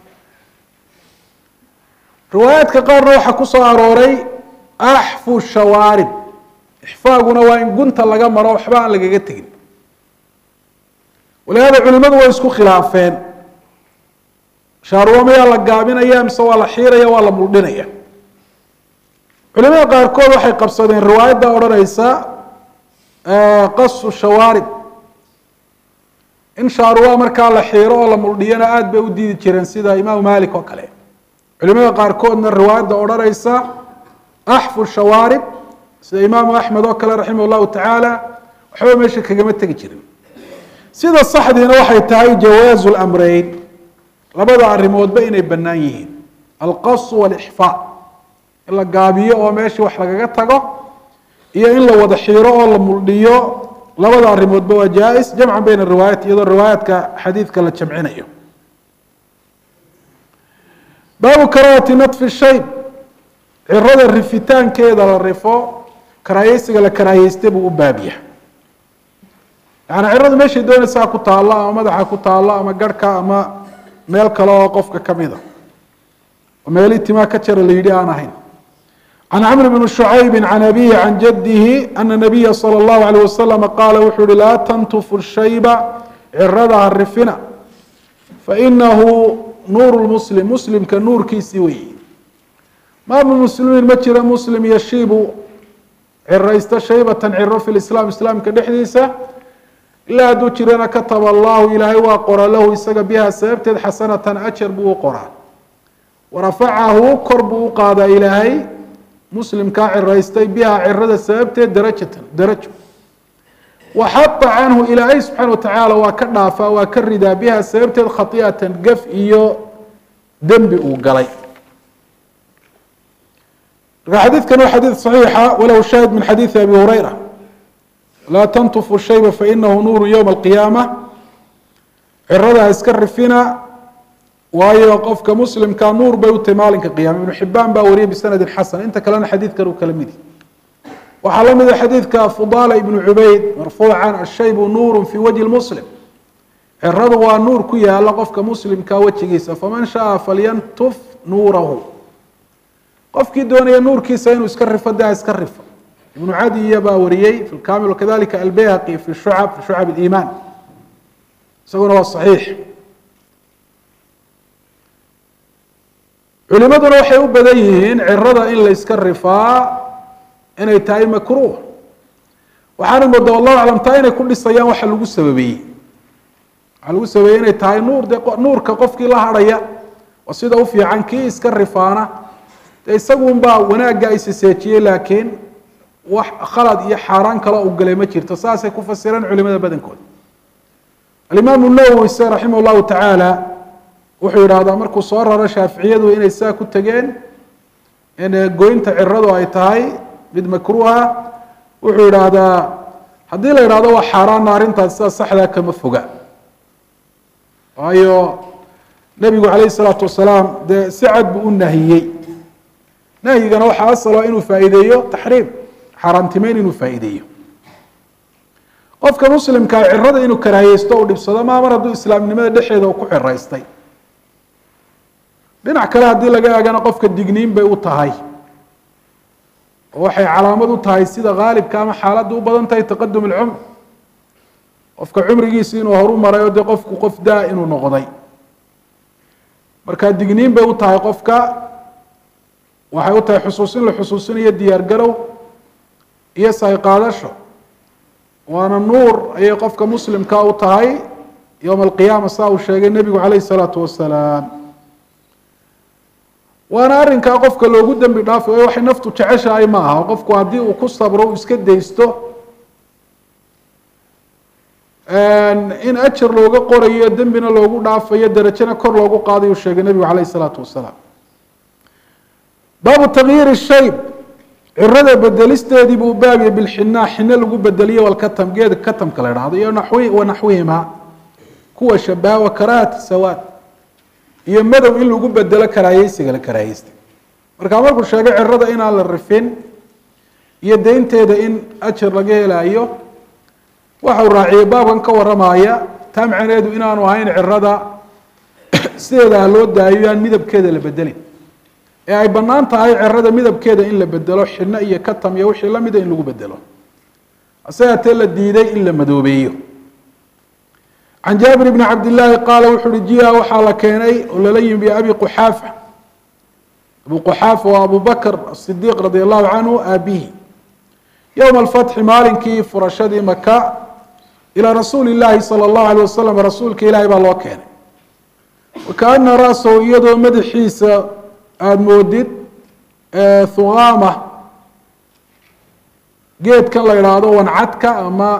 Speaker 1: riwaayaadka qaarna waxaa ku soo arooray axfu shawaarib ixfaaguna waa in gunta laga maro waxba aan lagaga tegin walihaada culimadu way isku khilaafeen shaarwa mayaa la gaabinaya mise waa la xiiraya waa la muldhinaya culimada qaarkood waxay qabsadeen riwaayadda odhanaysa qasu shawaarib in shaaruwa markaa la xiiro oo la muldhiyana aada bay u diidi jireen sida imaamu malik oo kale culimada qaarkoodna riwaayadda odhanaysa axfu shawaarib sida imaamu axmed oo kale raximah llahu tacaala waxba meesha kagama tegi jirin sida saxdiina waxay tahay jawaazu lamreyn labada arrimoodba inay bannaan yihiin alqasu walixfaa in la gaabiyo oo meeshii wax lagaga tago iyo in la wada xiiro oo la muldhiyo labada arrimoodba waa jaa-is jamcan bayna riwaayat iyadoo riwaayaadka xadiidka la jamcinayo baabu karaahati natfi shayb cirada rifitaankeeda la rifo karaahiyeysiga la karaahiyeysta buu u baabya yaani ciradu meeshay doonaysaa ku taallo ama madaxa ku taallo ama garhka ama meel kale oo qofka kamida oo meelii timaa ka jara la yidhi aan ahayn can camr bn shucaybi can abihi can jadihi ana nabiya salى اllahu alيyh waslama qaala wuxuu uhi laa tantufu shayba cirada ha rifina fainahu nuur muslim muslimka nuurkiisii weyi ma min muslimiin ma jira muslim yashiibu ciraysta shaybatan ciro fi lislaam islaamka dhexdiisa ilaa hadduu jirana kataba allahu ilaahay waa qora lahu isaga biha sababteed xasanatan ajar buu u qoraa warafacahu kor buu u qaadaa ilaahay muslimkaa ciraystay biha cirada sababteed darajatan darajo waxata canhu ilaahay subxaana watacaala waa ka dhaafaa waa ka ridaa biha sababteed khati'atan gaf iyo dembi uu galay marka xadiidkan waa xadiid صaxiixa walahu shaahid min xadiidi abi hurayra laa tantufu shayba fainahu nuuru ywma alqiyaama cirada ha iska rifina waayo qofka muslimka nuur bay u tahay maalinka qiyama ibnu xibaan baa wariyay bisanadi xasan inta kalena xadiidkan uu kala midi waxaa la mida xadiidka fudala ibnu cubayd marfuucan ashaybu nuuru fi wajhi muslim ciradu waa nuur ku yaala qofka muslimka wejigiisa faman shaaa falyantuf nuurahu qofkii doonaya nuurkiisa inuu iska rifo de ha iska rifo ibnu cadiya baa wariyey fi lkamil wakadalika albayhaqi fi shucab fi shucab iimaan isaguna waa saxiix culimaduna waxay u badan yihiin cirada in la yska rifaa inay tahay makruuh waxaana moodaa wallahu aclam taa inay ku dhisayaan waxa lagu sababeeyey waxaa lagu sababeeyey inay tahay nuur de nuurka qofkii la hadhaya oo sida u fiican kii iska rifaana dee isagunbaa wanaagga isiseejiyey laakiin wax khalad iyo xaaraan kale u galay ma jirto saasay ku fasireen culimada badankooda alimaamu nawowi se raximah llahu tacaala wuxuu yidhaahdaa markuu soo raro shaaficiyadu inay saa ku tegeen in goynta ciradu ay tahay mid makruuha wuxuu yidhaahdaa haddii la yidhahdo waa xaaraanna arrintaas sida saxdaa kama foga waayo nebigu calayhi salaatu wasalaam dee si cad buu u nahiyey nahyigana waxaa asalo inuu faa'iideeyo taxriim xaaraantimeyn inuu faa'iideeyo qofka muslimkaa cirada inuu karaahiyeysto u dhibsado maa mar hadduu islaamnimada dhexeeda uu ku xiraystay dhinac kale haddii laga eegana qofka digniin bay u tahay oo waxay calaamad u tahay sida haalibka ama xaaladda u badan tahay taqadum alcumr qofka cumrigiisi inuu horu maray oo dee qofku qof daa inuu noqday marka digniin bay u tahay qofka waxay u tahay xusuusin la xusuusinayo diyaar garow iyo sayqaadasho waana nuur ayay qofka muslimka u tahay yowma alqiyaama saa uu sheegay nebigu calayhi salaatu wasalaam waana arrinkaa qofka loogu dembi dhaafay o waxay naftu jeceshahay ma aha qofku haddii uu ku sabro uu iska daysto in ajar looga qorayo dembina loogu dhaafayo derajena kor loogu qaadayu sheegay nebigu calayh isalaatu wasalaam baabu takyiiri shayb cirada bedelisteedii buu baabiye bilxinaa xine lagu bedeliyo walkatam geeda katamka la dhahdo iyo naxwi wa naxwihima kuwa shabaha wa karaahati sawaad iyo madow in lagu bedelo karaahiyeysiga la karaahiyeystay markaa markuu sheegay cirada inaan la rifin iyo deynteeda in ajar laga helaayo waxau raaciyey baabkan ka waramaya taa macneedu inaanu ahayn cirada sideeda ha loo daayo aan midabkeeda la bedelin ee ay bannaan tahay cirada midabkeeda in la bedelo xidno iyo katam iyo wixii lamida in lagu bedelo hase haatee la diiday in la madoobeeyo can jaabir bni cabdillaahi qaala wuxu uhi jia waxaa la keenay oo lala yimi biabi quxaafa abu quxaafa waa abu bakr asidiiq radi allahu canhu aabihi yowma alfatxi maalinkii furashadii maka ilaa rasuuli llaahi sala allahu alay wasalam rasuulka ilaahay baa loo keenay wakaana ra-sahu iyadoo madaxiisa aada moodid thuqaama geedkan la idhaahdo wancadka ama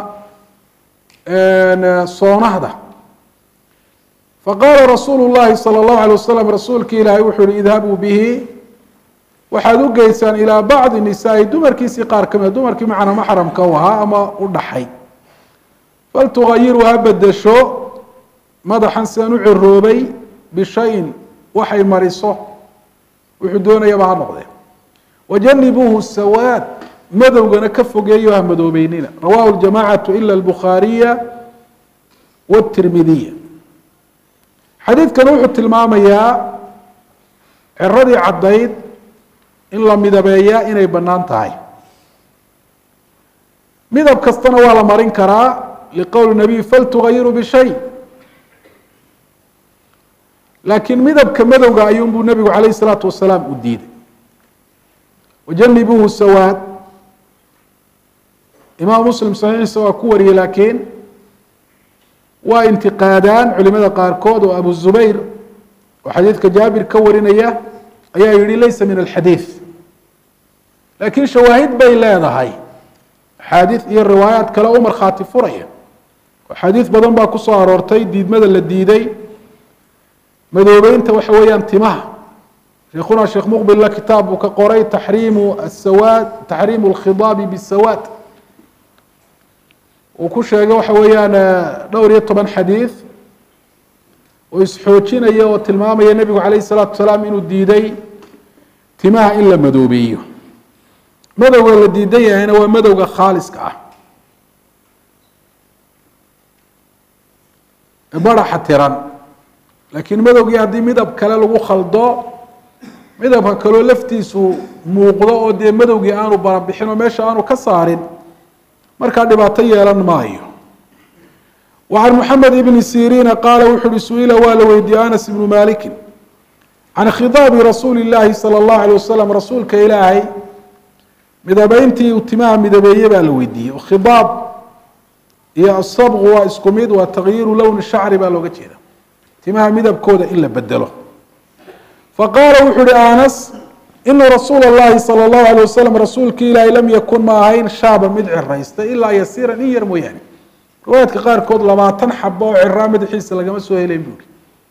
Speaker 1: soonahda faqaala rasuulu llahi salى اllahu alay wasalam rasuulki ilaahay wuxuu yihi idhabuu bihi waxaad u geysaan ilaa bacdi nisaai dumarkiisii qaar ka mida dumarkii macna maxramka u ahaa ama u dhaxay faltugayiru ha bedesho madaxan sidan u ciroobay bishayin waxay mariso wuxuu doonayaba ha noqdee wajanibuuhu sawaad madowgana ka fogeeyo ha madoobeynina rawahu ljamacatu ila albukhaariya wاtirmidiya xadiidkana wuxuu tilmaamayaa ciradii caddayd in la midabeeyaa inay bannaan tahay midab kastana waa la marin karaa liqowli nabiy faltugayiru bishay laakiin midabka madowga ayuunbuu nebigu calayh isalaatu wasalaam u diiday wajanibuuhu sawaad imaam muslim saxiixiisa waa ku wariyey laakiin waa intiqaadaan culimada qaarkood oo abu zubayr oo xadiidka jaabir ka warinaya ayaa yihi laysa min alxadiid laakiin shawaahid bay leedahay axaadiid iyo riwaayaat kale u markhaati furaya axaadiid badan baa kusoo aroortay diidmada la diiday madoobeynta waxa weeyaan timaha sheekhuna sheekh muqbilla kitaab buu ka qoray taxriimu asawaad taxriimu alkhidaabi bisawaad uu ku sheegay waxa weeyaan dhowr iyo toban xadiid oo isxoojinaya oo tilmaamaya nebigu calayh isalaatu wasalaam inuu diiday timaha in la madoobeeyo madowga la diidan yahayna waa madowga khaaliska ah baraxa tiran laakiin madowgii haddii midab kale lagu khaldo midabka kaloo laftiisu muuqdo oo dee madowgii aanu barabixin oo meesha aanu ka saarin markaa dhibaato yeelan maayo وعن محمد بن سيrين qال wuxu uhi سuئila waa la weydiiyey أنس بن مالك عن khضاaب رasuuل اللahi صلى الله عليه وسلم rasuulka ilaahay midabeyntii uu timaha midabeeye baa la weydiiyey khidaab iyo asabqu waa isku mid waa takyiiru lowni shacri baa looga jeeda timaha midabkooda in la bedelo faqaala wuxuu uhi anas ina rasuula اllahi salى اllahu alيه wasalam rasuulki ilaahi lam yakun ma ahayn shaaba mid ciraysta ilaa yasiira in yar mooyaane riwaayaadka qaarkood labaatan xabo oo ciraa madaxiisa lagama soo helayn buuri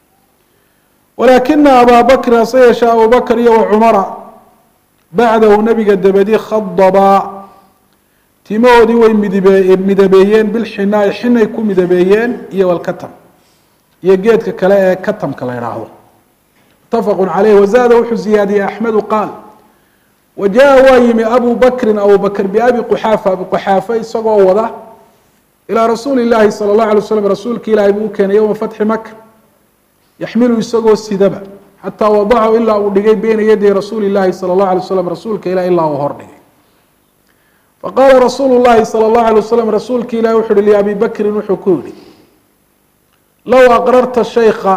Speaker 1: walaakina abaa bakrin hase yeeshee abu bakr iyo wacumara bacdahu nabiga dabadi khadabaa timahoodii way midbe midabeeyeen bilxinaai xinay ku midabeeyeen iyo walkatam iyo geedka kale ee katamka la idhaahdo mutafaqu caleyh wazaada wuxuu ziyaadiyey axmedu qaal wa jaa waa yimi abu bakrin abu bakr biabi quxaafa abi quxaafa isagoo wada ilaa rasuuli llaahi sala allahu alay slam rasuulki ilaahi buu u keenay yowma fatxi maka yaxmilu isagoo sidaba xataa wadacahu ilaa uu dhigay beyna yaday rasuuli llaahi sala allahu alay slam rasuulka ilah ilaa uu hor dhigay faqaala rasuulu llahi sala allahu alay wasalam rasuulki ilahi wuxu uhi liabi bakrin wuxuu ku yihi low aqrarta shaykha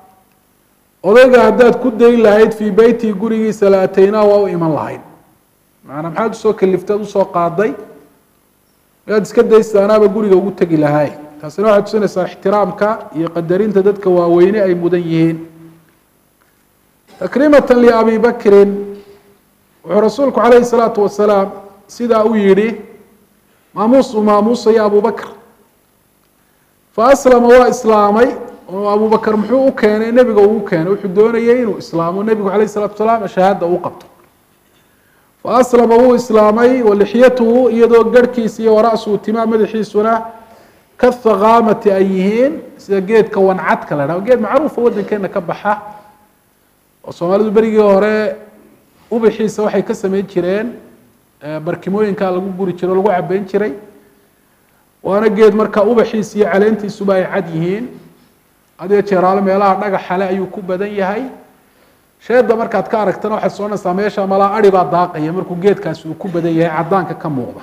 Speaker 1: odayga haddaad ku dayn lahayd fii beytii gurigiisa la ataynaa waa u iman lahayd macanaa maxaad usoo kaliftaad usoo qaaday miyaad iska daysta anaaba guriga ugu tegi lahaay taasina waxay tusinaysaa ixtiraamka iyo qadarinta dadka waaweyne ay mudan yihiin takriimata liabi bakrin wuxuu rasuulku calayhi salaatu wasalaam sidaa u yidhi maamuus uu maamuusaya abu bakr fa aslama waa islaamay oo abu bakr muxuu u keenay nebiga uu keenay wuxuu doonayay inuu islaamo nebigu calayh salatu wasalaam shahaada uu qabto fa aslama wuu islaamay walixyatuhu iyadoo garhkiisa iyo wara'suhu timaa madaxiisuna kahaqaamati ay yihiin sida geedka wancadka la dhaho geed macruufa waddankeena ka baxa oo soomaalidu berigii hore ubaxiisa waxay ka sameyn jireen barkimooyinkaa lagu guri jiray o lagu cabeyn jiray waana geed markaa ubaxiisa iyo caleentiisuba ay cad yihiin adiga jeeraalo meelaha dhagaxale ayuu ku badan yahay sheeda markaad ka aragtana waxaad soconaysaa meesha malaa ari baa daaqaya markuu geedkaasi uu ku badan yahay cadaanka ka muuqda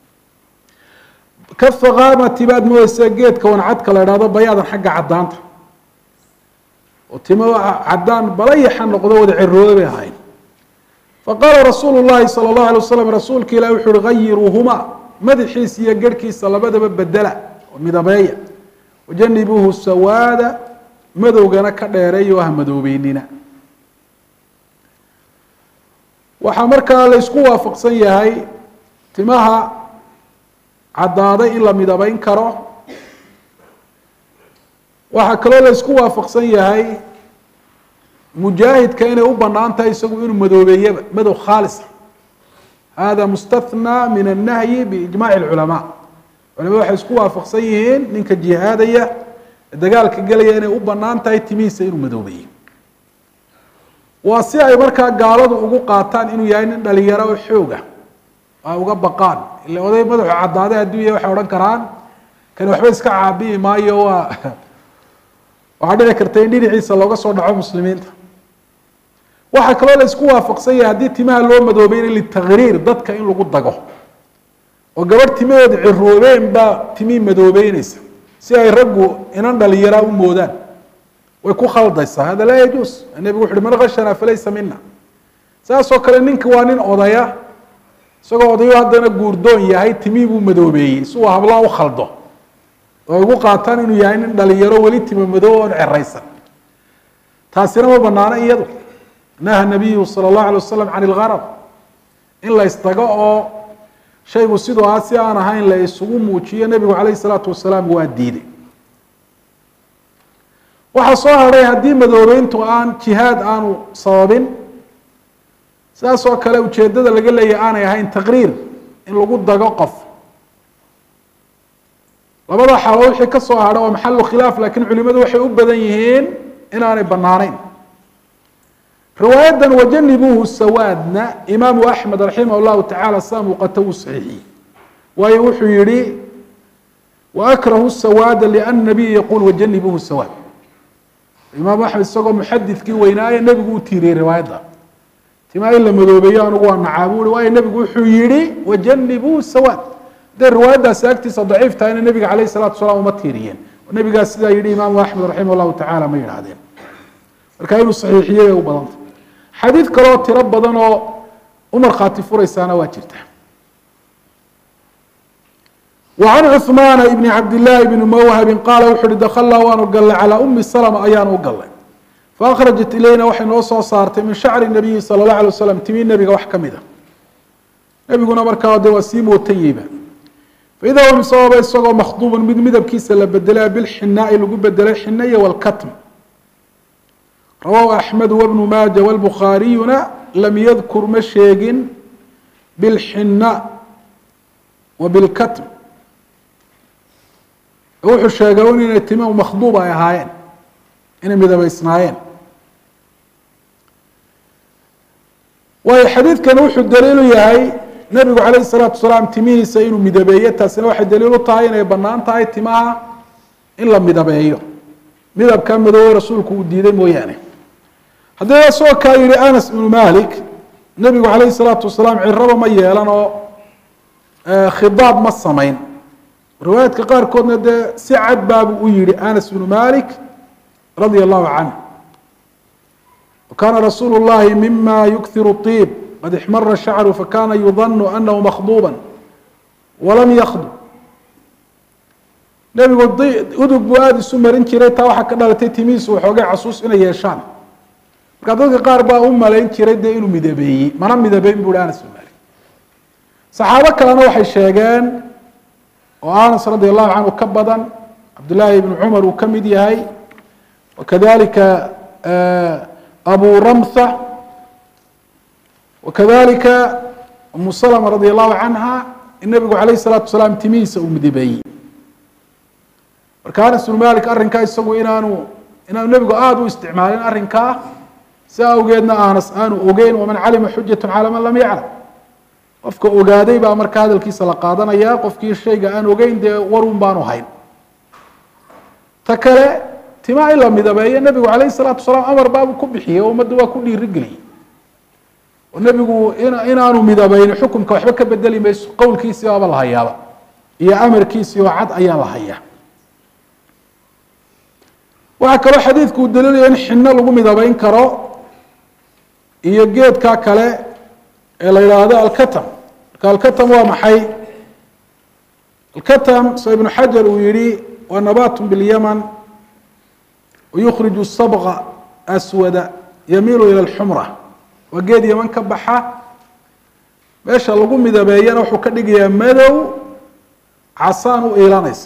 Speaker 1: kahaqaamati baad moodeysaa geedka wancadka la idhahdo bayaadan xagga cadaanta oo timo cadaan balayaxa noqdo wada cirooda bay ahayn faqaala rasuulu llahi sala allahu alay wasalam rasuulka ilahi wuxu uhi gayiruuhuma madaxiisa iyo garhkiisa labadaba bedela oo midabeeya wajanibuuhu sawaada madowgana ka dheereeya oo ha madoobeynina waxaa markaa la ysku waafaqsan yahay timaha caddaaday in la midabeyn karo waxaa kaloo la ysku waafaqsan yahay mujaahidka inay u banaan tahay isagu inuu madoobeeyaba madow khaalisa hada mustathnaa min annahyi biijmaci lculamaa culamada waxay isku waafaqsan yihiin ninka jihaadaya dagaalka gelaya inay u banaan tahay timihiisa inuu madoobeeyo waa si ay markaa gaaladu ugu qaataan inuu yahay nin dhalinyaro oo xooga ay uga baqaan ila oday madaxu caddaaday hadduu yahay waxay odhan karaan kani waxba iska caabiyi maayo waa waxaa dhici karta in dhinaciisa looga soo dhaco muslimiinta waxaa kaloo la isku waafaqsan yahay haddii timaha loo madoobeyna litakriir dadka in lagu dago oo gabadh timaheeda ciroobeen baa timii madoobeyneysa si ay raggu inan dhalinyaraa u moodaan way ku khaldaysaa hada laa yajuus nebigu wuxu uhi man khashanaa falaysa mina saasoo kale ninka waa nin odaya isagoo odayo haddana guurdoon yahay timii buu madoobeeyey si uu hablaa u khaldo oo ay ugu qaataan inuu yahay nin dhalinyaro weli tima madoob oon ceraysan taasina ma banaano iyadu naha nabiyu sala allahu alay wasalam can ilgarab in la ysdago oo shaygu sidoo ah si aan ahayn la isugu muujiyo nebigu calayhi salaatu wasalaam waa diiday waxaa soo hadhay haddii madoobeyntu aan jihaad aanu sababin sidaas oo kale ujeeddada laga leeyahy aanay ahayn taqriir in lagu dago qof labada xaalo wixii ka soo hadha waa maxalu khilaaf lakiin culimadu waxay u badan yihiin inaanay banaanayn riwaayadan wajanibuuhu sawaadna imaamu axmed raximah llahu tacala saa muuqata wuu saxiixiyey waayo wuxuu yihi waakrahu sawaada lian nabiy yaquul wajanibuuhu sawaad imaamu axmed isagoo muxadidkii weynaaye nebigu u tiiriyey riwaayadda timaa in la madoobeeyo anugu waa nacaabuuri waayo nebigu wuxuu yihi wajanibuu sawaad hadday riwaayaddaasi agtiisa daciif tahayna nebiga calayh salatu wasalaam uma tiiriyeen nebigaas sidaa yihi imaamu axmed raximah llahu tacala ma yidhahdeen marka inuu saxiixiyey bay u badanta xadiid kaloo tiro badan oo u markhaati furaysaana waa jirta وعن cثmaan بn cabdالlahi bn mwhbi qaala wuxu uhi dklnaa waanu galnay calىa umi slm ayaanu u galnay faأkhrajat ilayna waxay noo soo saartay min shacri الnabiyi salى الlaه alيه waslam timi nebiga wax kamid a nebiguna markaa de waa sii mootayeyba faida huwa misababa isagoo makhduub mid midabkiisa la bedelay bilxinaai lagu bedelay xinaya wاlkatm rawahu axmed wbnu maaja wاlbukhaariyuna lam yadkur ma sheegin bilxina wa bilkatm wuxuu sheegay un inay timi makhduub ay ahaayeen inay midabeysnaayeen waayo xadiidkani wuxuu daliilu yahay nebigu calayhi salaatu wasalaam timihiisa inuu midabeeyo taasina waxay daliil u tahay inay bannaan tahay timaha in la midabeeyo midabka madoobe rasuulku uu diiday mooyaane haddii isagoo kaa yihi anas ibnu malik nebigu calayhi salaatu wasalaam ciraba ma yeelan oo khidaab ma samayn riwaayaadka qaarkoodna dee si cad baabuu u yihi anas bnu malik radia allahu canh wakaana rasuulu llahi mima yukhiru طiib qad ixmara shacru fakana yudanu anahu makhduuba walam yakdub nebigu udug buu aada isu marin jiray taa waxaa ka dhalatay timihiisu waxoogay casuus inay yeeshaan marka dadka qaar baa u malayn jiray dee inuu midabeeyey mana midabeyn bu hi anas bnu malik saxaabo kalena waxay sheegeen oo anas radi allahu canhu ka badan cabdillaahi ibnu cumar uu ka mid yahay wakadalika abu ramtha wakadalika umu salma radi allahu canha in nebigu calayh الsalaatu wasalaam timihiisa uu midabeeyey marka anas bnu malik arrinkaa isagu inaanu inaanu nebigu aada u isticmaalin arrinkaa si awgeedna anas aanu ogeyn waman calima xujat calى man lam yaclam qofka ogaaday baa marka hadalkiisa la qaadanaya qofkii shayga aan ogeyn dee warun baanu hayn ta kale timaa in la midabeeyo nebigu calayh الsalaatu wasalaam amar baabu ku bixiyey oo ummadda waa ku dhiirigeliyey oo nebigu inaanu midabeyni xukumka waxba ka bedeli mayso qowlkiisii baaba la hayaaba iyo amarkiisii oo cad ayaa la hayaa waxaa kaloo xadiidku uu daliilaya in xino lagu midabeyn karo iyo geedka kale ee la yidhaahdo alkatam marka alkatam waa maxay alkatam soo ibnu xajar uu yihi waa nabat bilyaman wayukhriju sabqa aswada yamiilu ila alxumra waa geed yaman ka baxa meesha lagu midabeeyana wuxuu ka dhigayaa madow casaan u iilanaysa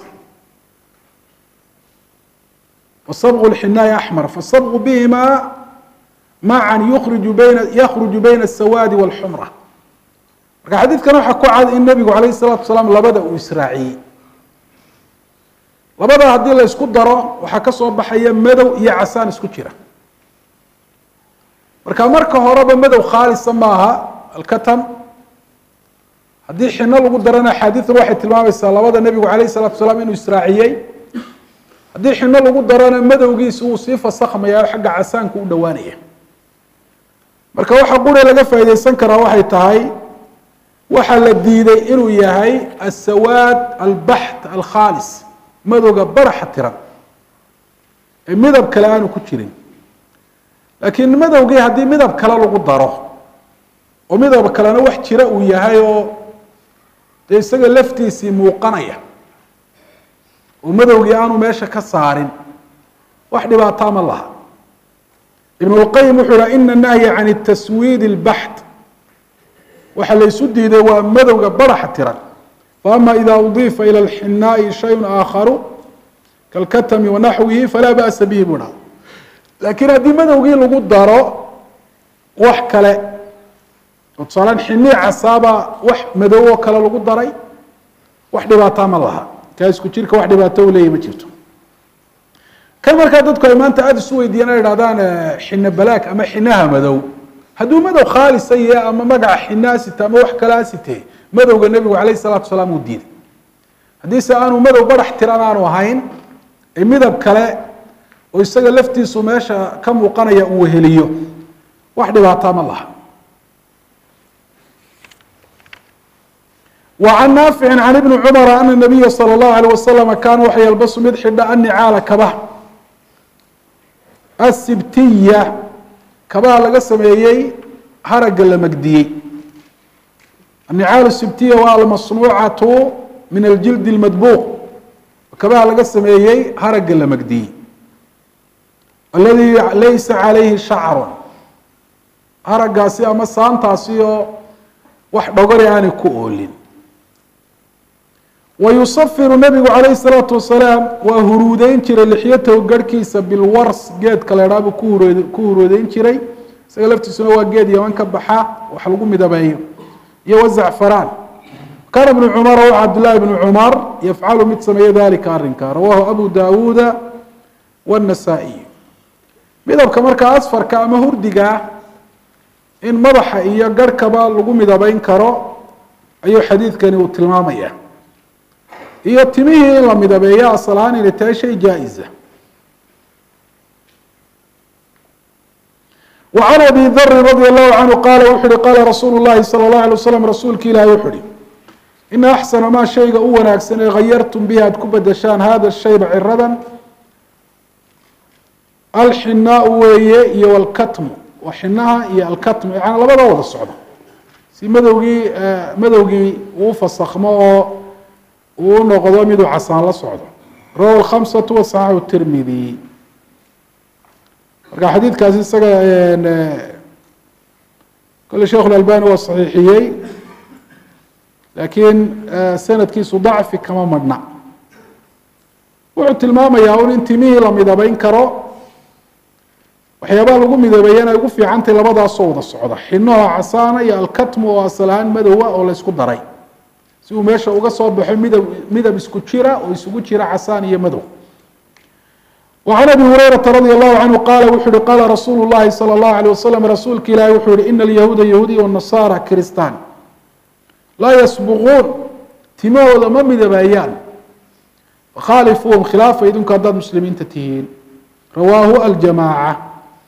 Speaker 1: wasabqu lxinaai axmar fasabqu bihima macan yuriju bayna yakhruju bayna asawaadi walxumra marka xadiidkan waxaa ku cad in nebigu calayh الsalatu wasalaam labada uu israaciyey labada haddii la isku daro waxaa ka soo baxaya madow iyo casaan isku jira marka marka horeba madow khaalisa maaha alkatam haddii xino lagu darana axaadiidan waxay tilmaamaysaa labada nebigu calayh الsalatu wasalaam inuu israaciyey haddii xino lagu darana madowgiisi wuu sii fasakhmaya o xagga casaanku u dhowaanaya marka waxa qura laga faaideysan karaa waxay tahay waxaa la diiday inuu yahay asawaad albaxt alkhaalis madowga baraxa tiran ee midab kale aanu ku jirin laakiin madowgii haddii midab kale lagu daro oo midab kalena wax jira uu yahay oo dee isaga laftiisii muuqanaya oo madowgii aanu meesha ka saarin wax dhibaataa ma laha ibn اlqayim wuxuu ha ina nahya can taswiid اlbaxt waxa laysu diiday waa madowga baraxa tiran faama ida udifa ilى اlxinaaءi shayء aakharu kalkatmi wanaxwihi falaa ba'sa bihi buu dhaha laakiin haddii madowgii lagu daro wax kale oo tusaalaan xinii casaaba wax madow oo kale lagu daray wax dhibaataa ma laha kaa isku jirka wax dhibaato u leeyahy ma jirto kan markaa dadku ay maanta aada isu weydiiyaan ay idhahdaan xino balaag ama xinaha madow hadduu madow khaalisa yahe ama magaca xinaa site ama wax kalaa site madowga nebigu calayh salatu wasalaam uu diiday haddiise aanu madow barax tiran aanu ahayn ee midab kale oo isaga laftiisu meesha ka muuqanaya uu weheliyo wax dhibaataa ma laha وعن نافع عن بن cمر أن النبy slى الlه عليه وsلم kana waxa ylbsu mid xidha النicaala kabaha الsibtiya kabaha laga sameeyey haraga la megdiyey النicaal الsibtiya waa almasnuucaةu min aljildi اlmadbuuq kabaha laga sameeyey haragga la magdiyey aladi laysa calayhi shacru haraggaasi ama saantaasi oo wax dhogori aanay ku oolin wayusafiru nabigu calayhi الsalaatu wasalaam waa huruudeyn jiray lixyatahu garhkiisa bilwars geedka la idhaha buu kuhurd ku huruudeyn jiray isaga laftiisuna waa geed yaman ka baxa wax lagu midabeeyo iyo wazacfaraan kaana bnu cumar w cabdillaahi bnu cumar yafcalu mid sameeya dalika arrinka rawahu abu dawuuda wاnasaa'iy midabka markaa asfarka ama hurdiga in madaxa iyo garhkaba lagu midabeyn karo ayuu xadiidkani uu tilmaamaya iyo timihii in la midabeeyo asal ahaan inay tahay shay jaa-isa وعn abi dri radي الlahu canhu qaala wuxu uhi qaala rasuulu الlahi salى الlaه alيه waslam rasuulki ilahi wuxu uhi ina axsana maa shayga u wanaagsan ee hayartum bihi aad ku bedeshaan hada shayba ciradan alxinaau weeye iyo wاlkatmu waa xinaha iyo alkatmu yani labada wada socdo si madowgii madowgii uu fasakmo oo uu noqdo miduu casaan la socdo rawahu الkhamsaة waصaxaxu tirmidi marka xadiidkaasi isaga kole sheikh اlalbani waa saxiixiyey laakiin sanadkiisu dacfi kama madhna wuxuu tilmaamayaa un in timihii la midabeyn karo waxyaabaha lagu midabeeyana ay ugu fiicantay labadaasoo wada socda xinoha casaana iyo alkatmu oo asal ahaan madowa oo laysku daray si uu meesha uga soo baxo midab midab isku jira oo isugu jira casaan iyo madow وعن أbي هurيرaةa رadي الlه عanه qala wuxu uhi qala rasuul الlahi slى الlaه عليه waslم rasuulka ilahi wuxuu yihi ina الyahuuda yahuudiya والنasara kiristan laa ysbquun timahooda ma midabeeyaan khaalifuuhum khilaafa idinku haddaad muslimiinta tihiin rawaahu aljamاعة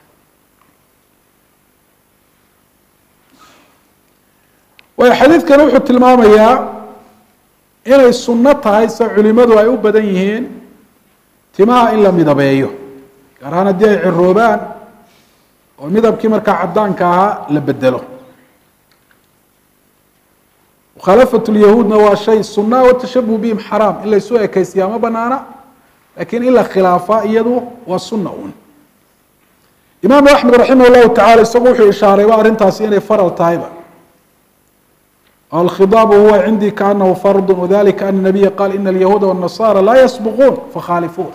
Speaker 1: way xadiidkan wuxuu tilmaamayaa inay suno tahay se culimadu ay u badan yihiin timaha in la midabeeyo gaar ahaan haddii ay ciroobaan oo midabkii markaa cadaanka ahaa la bedelo mukhalafat lyahuudna waa shay sunaa watashabuh bihim xaraam in laysu ekeysiyaa ma banaana lakiin in la khilaafa iyadu waa suna un imaamu axmed raximah llahu tacala isagu wuxuu ishaarayba arrintaasi inay faral tahayba alkhidaabu huwa cindii kaanahu fardu wadalika ana nabiya qaal ina alyahuuda wاnasara laa yasbuquun fakhaalifuun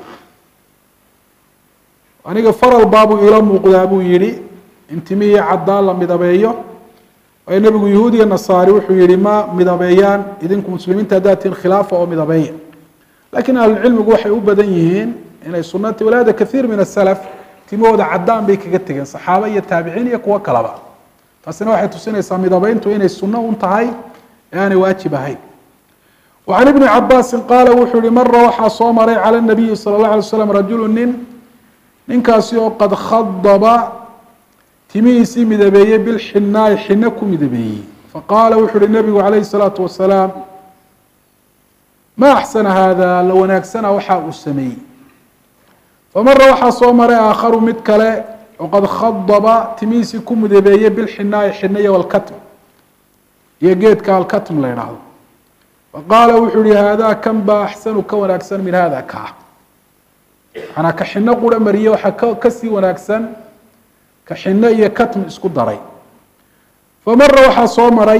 Speaker 1: aniga faral baabuu ila muuqdaa buu yihi in timihii caddaan la midabeeyo waayo nebigu yahuudiya nasaari wuxuu yihi ma midabeeyaan idinku muslimiinta haddaad tihin khilaafa oo midabeeya lakin ahlucilmigu waxay u badan yihiin inay sunati walaada kathiir min asalaf timahooda caddaan bay kaga tegeen saxaaba iyo taabiciin iyo kuwo kalaba taasina waxay tusinaysaa midabeyntu inay sunno un tahay ee aanay waajib ahayn وعن بن cabاsi qaala wuxuu yihi mara waxaa soo maray calى النabiyi salى الlaه alay slam rajulu nin ninkaasi oo qad khadba timihiisii midabeeyey bilxinaai xino ku midabeeyey faqaala wuxuu uhi nabigu calayh الsalaaةu wasalaam ma axsana hada la wanaagsana waxa uu sameeyey famara waxaa soo maray aakharu mid kale oo qad khadba timihiisii ku midabeeyey bilxinaai xinaya walkatm iyo geedka alkatm la idhaahdo faqaala wuxuu yihi haadaa kan baa axsanu ka wanaagsan min hada kaa manaa ka xino qura mariye waxaa ka kasii wanaagsan ka xino iyo katm isku daray famara waxaa soo maray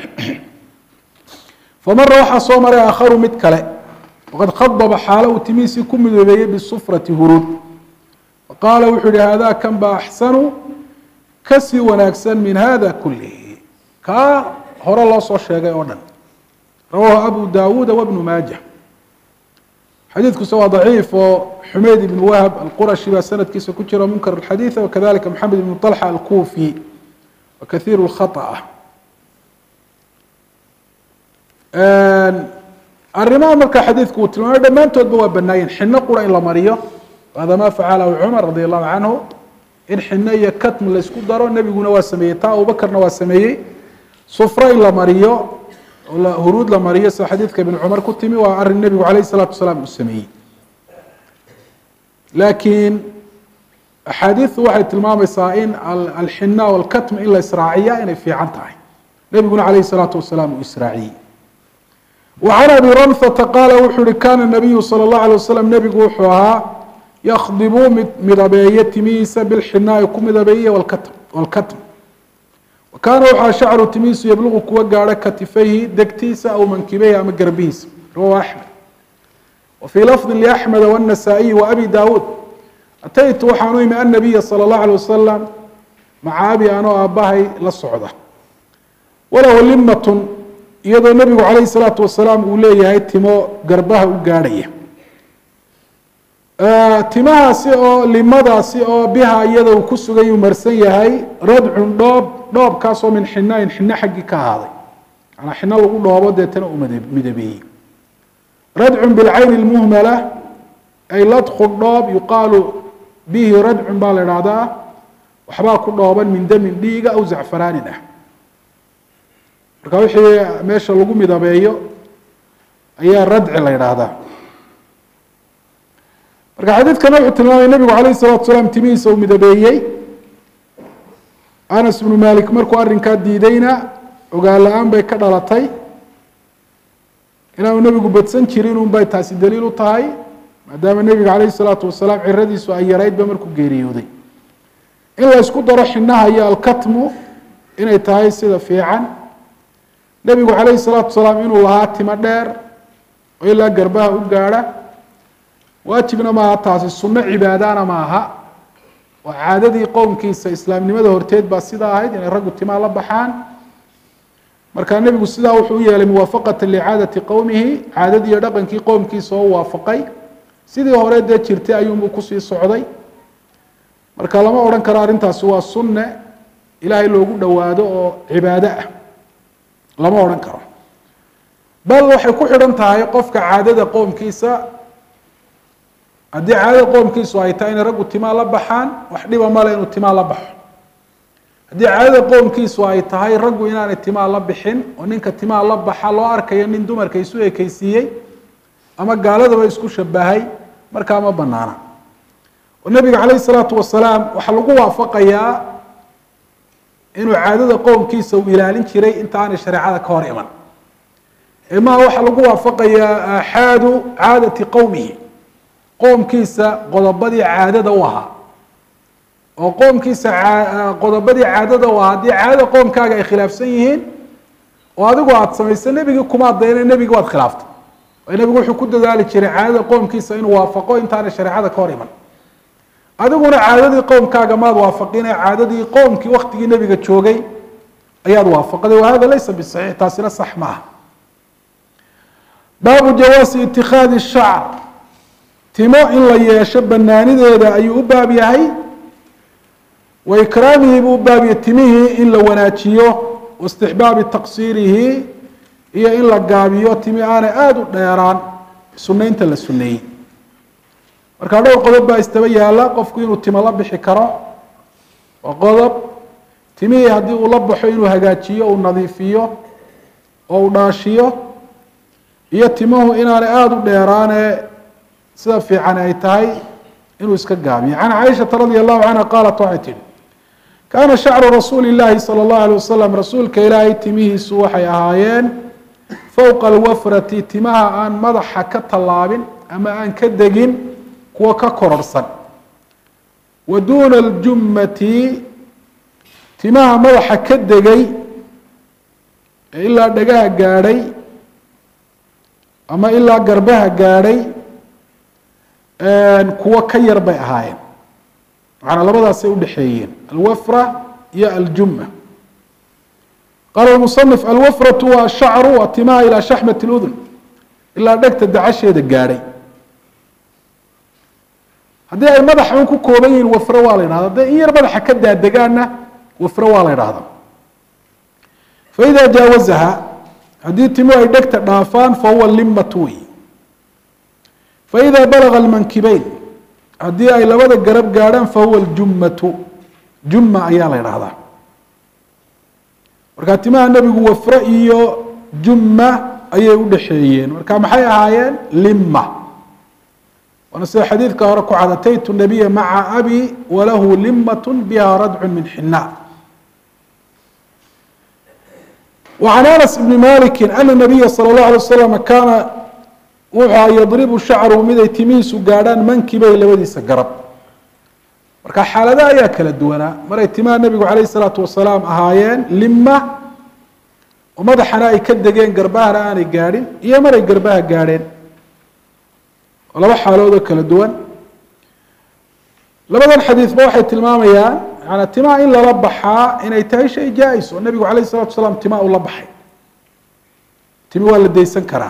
Speaker 1: famara waxaa soo maray aakharu mid kale waqad khadaba xaalo uu timihiisii ku midoobeeyey bisufrati huruud faqaala wuxuu yihi haadaa kan baa axsanu kasii wanaagsan min hada kulihi kaa hore loo soo sheegay oo dhan rawahu abu dawuuda wbnu maaja xadiidkuse waa daciif oo xumeyd ibn wahb alqurashi baa sanadkiisa ku jira munkar اxadiiث wakadalika maxamed ibn طalxa alkufi wa kahiir اkhaطأ arrimaha markaa xadiidku uu tilmaamay dhammaantoodba waa banaayeen xino qura in la mariyo hada ma facalahu cumar radi allahu canhu in xino iyo katm laysku daro nebiguna waa sameeyey taa abubakarna waa sameeyey sufro in la mariyo huruud la mariyo sida xadiidka ibn cumar ku timi waa arin nebigu alayh الsalaatu wasalaam uu sameeyey laakiin axaadiiثu waxay tilmaamaysaa in alxina walkatm in la israaciya inay fiican tahay nebiguna alayh الsalaatu wasalaam uu israaciyey وعن أبي رمثة قال wuxuu uhi kana النabiyu slى الlaه عليه waslم nebigu wuxuu ahaa ykdibu mid midabeeye timihiisa bilxinaa'i ku midabeeye wاlkatm wakaana waxaa shacru timihiisu yabluqu kuwa gaadho katifayhi degtiisa aw mankibeyhi ama garbihiisa rawahu أحmed wfي lafظi لأحmed والنasaaئiyi وأbi dawuud ataytu waxaan u imi النabiya slى الlaه عليه waslم maca abi anoo aabahay la socda walahu limatun iyadoo nebigu calayhi salaatu wasalaam uu leeyahay timo garbaha u gaadhaya timahaasi oo limadaasi oo biha iyada uu ku sugay uu marsan yahay radcun dhoob dhoobkaasoo min xinaain xino xaggii ka ahaaday manaa xino lagu dhoobo deetana uu midabeeyey radcun bilcayni lmuhmala ay ladku dhoob yuqaalu bihi radcun baa la idhaahdaa waxbaa ku dhooban min damin dhiiga aw zacfaraanin ah marka wixii meesha lagu midabeeyo ayaa radci la yidhaahdaa marka xadiidkana wuxuu tilmaamay nebigu calayh salatu salaam timihiisa uu midabeeyey anas bnu malik markuu arrinkaa diidayna ogaan la-aan bay ka dhalatay inaanu nebigu badsan jirin un bay taasi daliil u tahay maadaama nebiga calayhi salaatu wasalaam ciradiisu ay yaraydba markuu geeriyooday in la isku daro xinaha iyo alkatmu inay tahay sida fiican nebigu calayhi salaatu wasalaam inuu lahaa timo dheer oo ilaa garbaha u gaadha waajibna maaha taasi sunno cibaadana maaha oo caadadii qowmkiisa islaamnimada horteed baa sidaa ahayd inay raggu timaa la baxaan markaa nebigu sidaa wuxuu u yeelay muwaafaqata licaadati qowmihi caadadii iyo dhaqankii qowmkiisa oo waafaqay sidii hore dee jirtay ayuunbuu kusii socday marka lama odhan karo arrintaasi waa sunne ilaahay loogu dhowaado oo cibaado ah lama odhan karo bal waxay ku xidhan tahay qofka caadada qoomkiisa haddii caadada qoomkiisu ay tahay inay raggu timaa la baxaan wax dhiba male inuu timaa la baxo haddii caadada qoomkiisu ay tahay raggu inaanay timaa la bixin oo ninka timaa la baxa loo arkayo nin dumarka isu ekeysiiyey ama gaaladaba isku shabahay markaa ma banaana oo nebiga calayhi salaatu wasalaam waxaa lagu waafaqayaa inuu caadada qowmkiisa uu ilaalin jiray inta aanay shareecada ka hor iman maa waxaa lagu waafaqayaa aaxaadu caadati qowmihi qoomkiisa qodobadii caadada u ahaa oo qoomkiisa qodobadii caadada u ahaa haddii caadada qoomkaaga ay khilaafsan yihiin oo adigu aada samaysa nebigii kuma adayna nebigi waad khilaaftay nebigu wuxuu ku dadaali jiray caadada qoomkiisa inuu waafaqo intaanay shareecada ka hor iman adiguna caadadii qowmkaaga maad waafaqine caadadii qowmkii waktigii nebiga joogay ayaad waafaqday wahada laysa bisaxiix taasina sax maaha baabu jawaasi itikaadi shacr timo in la yeesho banaanideeda ayuu u baab yahay wa ikraamihi buu u baabiyay timihii in la wanaajiyo waistixbaabi taqsiirihi iyo in la gaabiyo timi aanay aada u dheeraan sunaynta la suneeyey markaa dhowr qodob baa istaba yaala qofku inuu timo la bixi karo waa qodob timihii haddii uu la baxo inuu hagaajiyo uu nadiifiyo oo uu dhaashiyo iyo timuhu inaanay aada u dheeraane sida fiican ay tahay inuu iska gaabiyo can caaishata radia allahu canha qaalat waxay tihi kaana shacru rasuuli llaahi sala allahu alay wasalam rasuulka ilaahay timihiisu waxay ahaayeen fowqa alwafrati timaha aan madaxa ka tallaabin ama aan ka degin kuwa ka kororhsan wa duuna aljummati timaha madaxa ka degay ee ilaa dhagaha gaadhay ama ilaa garbaha gaadhay kuwo ka yar bay ahaayeen macanaa labadaasay udhexeeyeen alwafra iyo aljumma qaala musanif alwafratu waa ashacru waa timaha ilaa shaxmat اludun ilaa dhegta dacasheeda gaadhay haddii ay madaxa un ku kooban yihiin wafre waa la yidhahda hadday in yar madaxa ka daadegaanna wafre waa la yidhahda faida jaawazaha haddii timu ay dhegta dhaafaan fahuwa limatu wey faida balaga almankibeyn haddii ay labada garab gaadhaan fahuwa aljummatu jumma ayaa la yidhahdaa markaa timaha nebigu wafre iyo jumma ayay udhexeeyeen marka maxay ahaayeen lima waana sida xadiidka hore ku cad ataytu nabiya maca abi walahu limat biha radcu min xina وعن أنس بن مالك أن النبي صلى الله عليه وسلم كان wuxuu yadribu shacru miday timihiisu gaadhaan mankibay labadiisa garab marka xaalada ayaa kala duwanaa maray timaha nebigu calayh salaatu wasalaam ahaayeen lima oo madaxana ay ka degeen garbahana aanay gaadhin iyo maray garbaha gaadheen oo laba xaaloodoo kala duwan labadan xadiidba waxay tilmaamayaan maanaa timaha in lala baxaa inay tahay shay jaa-is oo nebigu calayh salatu wasalaam timaa ula baxay timi waa la daysan karaa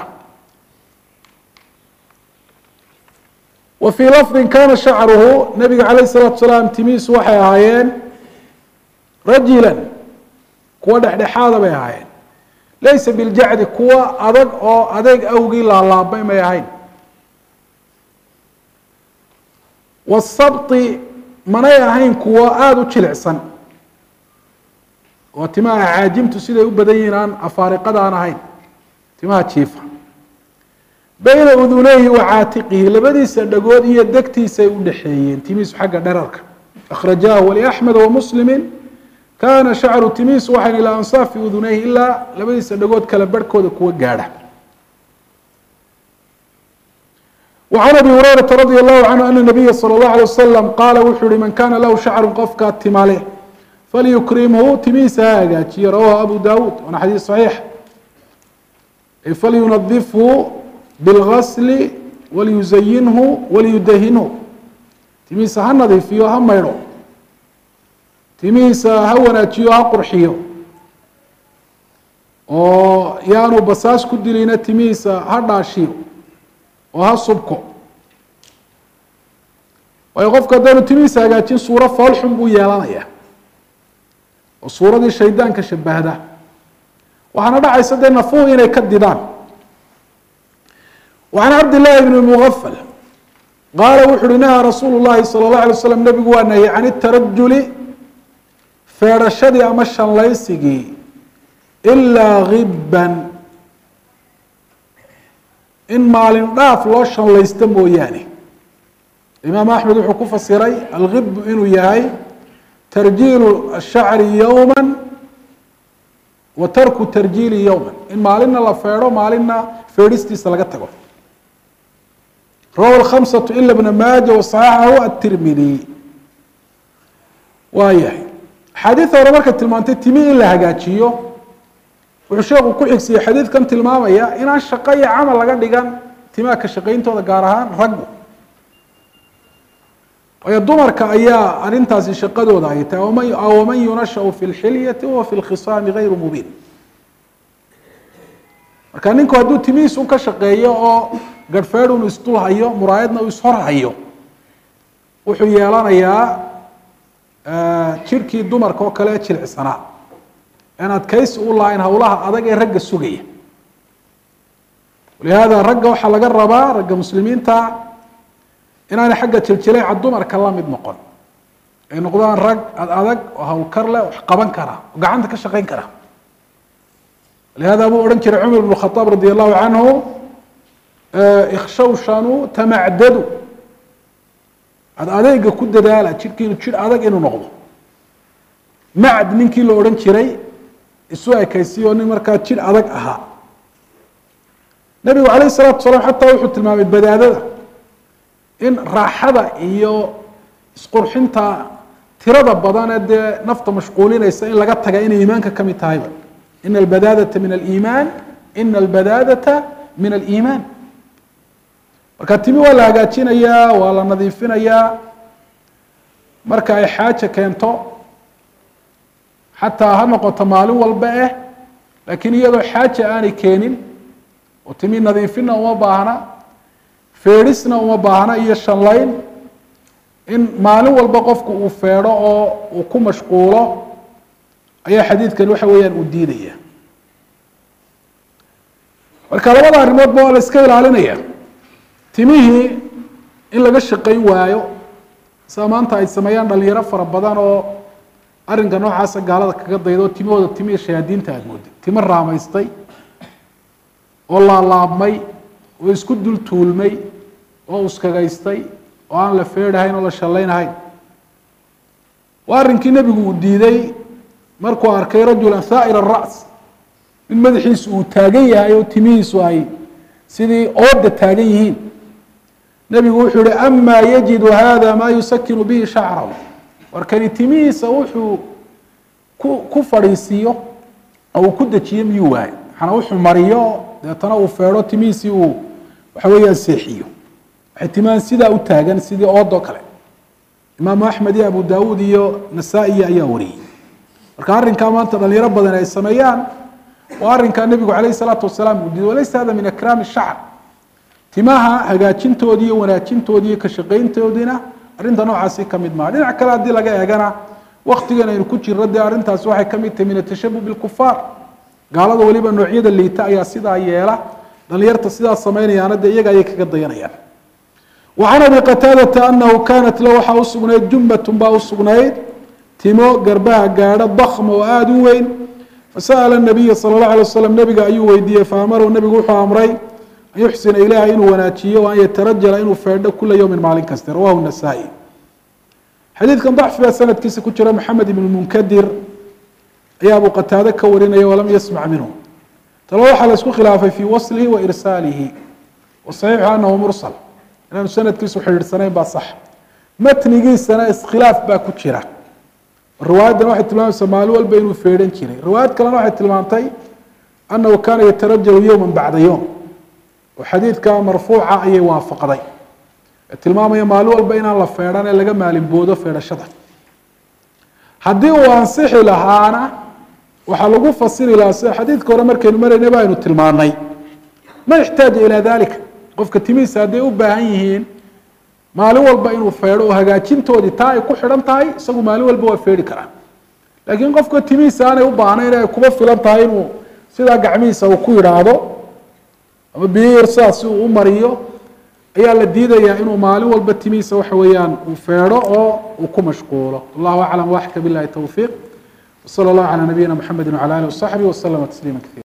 Speaker 1: wa fii lafdin kana shacruhu nabiga calayh الsalaatu salaam timihiisu waxay ahaayeen rajilan kuwa dhexdhexaada bay ahaayeen laysa biljacdi kuwa adag oo adeeg awgii laalaabay may ahayn wasabti manay ahayn kuwa aada u jilicsan oo timaha caajimtu siday u badan yihiin aan afaariqada aan ahayn timaha jiifa bayna uduneyhi wa caatiqihi labadiisa dhagood iyo degtiisay u dhexeeyeen timihiisu xagga dherarka akhrajahu waliaxmed wamuslimi kaana shacru timihiisu waxayn ilaa ansaafi uduneyhi ilaa labadiisa dhagood kala barhkooda kuwa gaadha وعن أبي هريرة رضي الله عنه أن النبي صلى الله عليه وسلم قال wuxuu hi من كان له شhعر qofkaa tima leh فليكرمه timihiisa ha hagaajiye rawaه أبو dاود waana xadيiث صحيiح فلينظفه بالغسل وليزينه وليدهنه timihiisa ha nadiifiyo ha maydho timihiisa ha wanaajiyo ha qurxiyo oo yaanu basaas ku dilina timihiisa ha dhaashiyo oo ha subko waayo qofku haddaanu timihiisa hagaajin suuro foolxun buu yeelanaya oo suuradii shaydaanka shabahda waxaana dhacaysa dee nafuhu inay ka didaan وعن cabd للhi بن مغفل qaala wuxu uhi nahaa rasuul الlahi salى الlaه عalيه wasلم nebigu waa nahiyey can الtarajuli feedhashadii ama shanlaysigii ilaa giban in maalin dhaaf loo shanlaysto mooyaane imaam axmed wuxuu ku fasiray algibu inuu yahay tarjiilu الshacri yowma wa tarku tarjiili yowma in maalinna la feedho maalinna feedhistiisa laga tago rawa الkhamسaة ila bna maaja waصaxaxahu aلtirmidi waa yahay axaadiida hore markay tilmaantay timi in la hagaajiyo wuxuu sheeku ku xigsiyey xadiidkan tilmaamaya inaan shaqo iyo camal laga dhigan timaha ka shaqayntooda gaar ahaan raggu waayo dumarka ayaa arrintaasi shaqadooda ay tahay waman yunashau fi اlxilyati wahuwa fi اlkhisaami gayru mubiin marka ninku hadduu timihiis un ka shaqeeyo oo garhfeed unu isdul hayo muraayadna uu ishor hayo wuxuu yeelanayaa jirhkii dumarka oo kale ee jilicsanaa aan adkaysi u lahayn howlaha adag ee ragga sugaya walihaada ragga waxaa laga rabaa ragga muslimiinta inaanay xagga jiljileeca dumarka la mid noqon ay noqdaan rag ad adag oo hawlkar leh wax qaban kara oo gacanta ka shaqayn kara لهذا buu odhan jiray cmar بن الخطاaب radي الlahu canhu ikshawshanu tamacdadu ad adeyga ku dadaala jidhkiinu jidh adag inuu noqdo macd ninkii la odhan jiray isu ekaysiyo nin markaa jidh adag ahaa nebigu alayه الsalatu wasalaam xataa wuxuu tilmaamay badaadada in raaxada iyo isqurxinta tirada badanee dee nafta mashquulinaysa in laga taga inay iimaanka kamid tahayba in albadaadata min aliimaan ina albadaadata min aliimaan marka timi waa la hagaajinayaa waa la nadiifinayaa marka ay xaaja keento xataa ha noqoto maalin walba eh laakiin iyadoo xaaja aanay keenin oo timi nadiifinna uma baahna feedhisna uma baahna iyo shanlayn in maalin walba qofku uu feedho oo uu ku mashquulo ayaa xadiidkan waxa weeyaan uu diidaya marka labada arrimoodba waa la iska ilaalinaya timihii in laga shaqayn waayo sida maanta ay sameeyaan dhalinyaro fara badan oo arrinka noocaasa gaalada kaga daydo timahooda timihii shayaadiinta aada moodid timo raamaystay oo laalaabmay oo isku dul tuulmay oo uskagaystay oo aan la feedhahayn oo la shallaynahayn waa arrinkii nebigu uu diiday markuu arkay rajula haa'ir الra's in madaxiisu uu taagan yahay oo timihiisu ay sidii ooda taagan yihiin nebigu wuxuu yihi amaa yajidu hada maa yusakinu bihi shacrahu warkani timihiisa wuxuu ku ku fadhiisiiyo oo uu ku dejiyo miyuu waayo maxana wuxuu mariyo deetana uu feedho timihiisii uu waxa weeyaan seexiyo waxay timahan sidaa u taagan sidii oodoo kale imaamu axmed iyo abu daawuud iyo nasaa-iyi ayaa wariyey marka arrinkaa maanta dhalinyaro badan ay sameeyaan waa arrinkaa nebigu calayh isalaatu wasalaam uu diiday walaysa hada min akraami shacr timaha hagaajintoodii iyo wanaajintoodii iyo ka shaqayntoodiina arrinta noocaasi ka mid maha dhinac kale haddii laga eegana waktigan aynu ku jirno dee arrintaasi waxay ka mid tahay min atashabuh bilkufaar gaalada weliba noocyada liita ayaa sidaa yeela dhalinyarta sidaa samaynayaana dee iyaga ayay kaga dayanayaan وعن أبي qتاadة أنه kانت l waxaa usugnayd jumbaة baa usugnayd timo garbaha gaadho ضkم oo aada u weyn fasaأل النabiya salى الlaه عليه وsلم nebiga ayuu weydiiyey faamarahu nebigu wuxuu amray an yuxsina ilaha inuu wanaajiyo وan yatarajala inuu feedho kula ywmi maalin kaste rawahu النasائي xadiidkan ضacfi baa sanadkiisa ku jira mxamed iبn munkadir ayaa abu qataade ka warinaya walam yasmع minhu talo waxaa la isku khilaafay fii waslihi wa irsaalihi وصaxiixu anahu mursل inaanu sanadkiisu xidhiidhsanayn baa sax matnigiisana iskhilaaf baa ku jira riwaayaddan waxay tilmaamaysaa maalin walba inuu feedhan jiray riwaayad kalena waxay tilmaamtay annahu kaana yatarajalu yowma bacda yowm oo xadiidka marfuuca ayay waafaqday ee tilmaamaya maalin walba inaan la feedhan ee laga maalinboodo feedhashada haddii uu ansixi lahaana waxaa lagu fasiri lahaa sida xadiidka hore markaynu maraynay ba aynu tilmaanay man ixtaaja ilaa dalika qofka timihiisa hadday u baahan yihiin maalin walba inuu feedho oo hagaajintoodii taa ay ku xidhan tahay isagu maalin walba waa feedhi karaa laakiin qofka timihiisa aanay u baahnayn ay kuba filan tahay inuu sidaa gacmihiisa uu ku yidhaahdo ama biyir sidaas uu u mariyo ayaa la diidayaa inuu maalin walba timihiisa waxa weeyaan uu feedho oo uu ku mashquulo wallahu aclam waxka billahi towfiiq wsala allahu calaa nabiyina mxamedi wcala alih wasaxbi waslama tasliima kaiira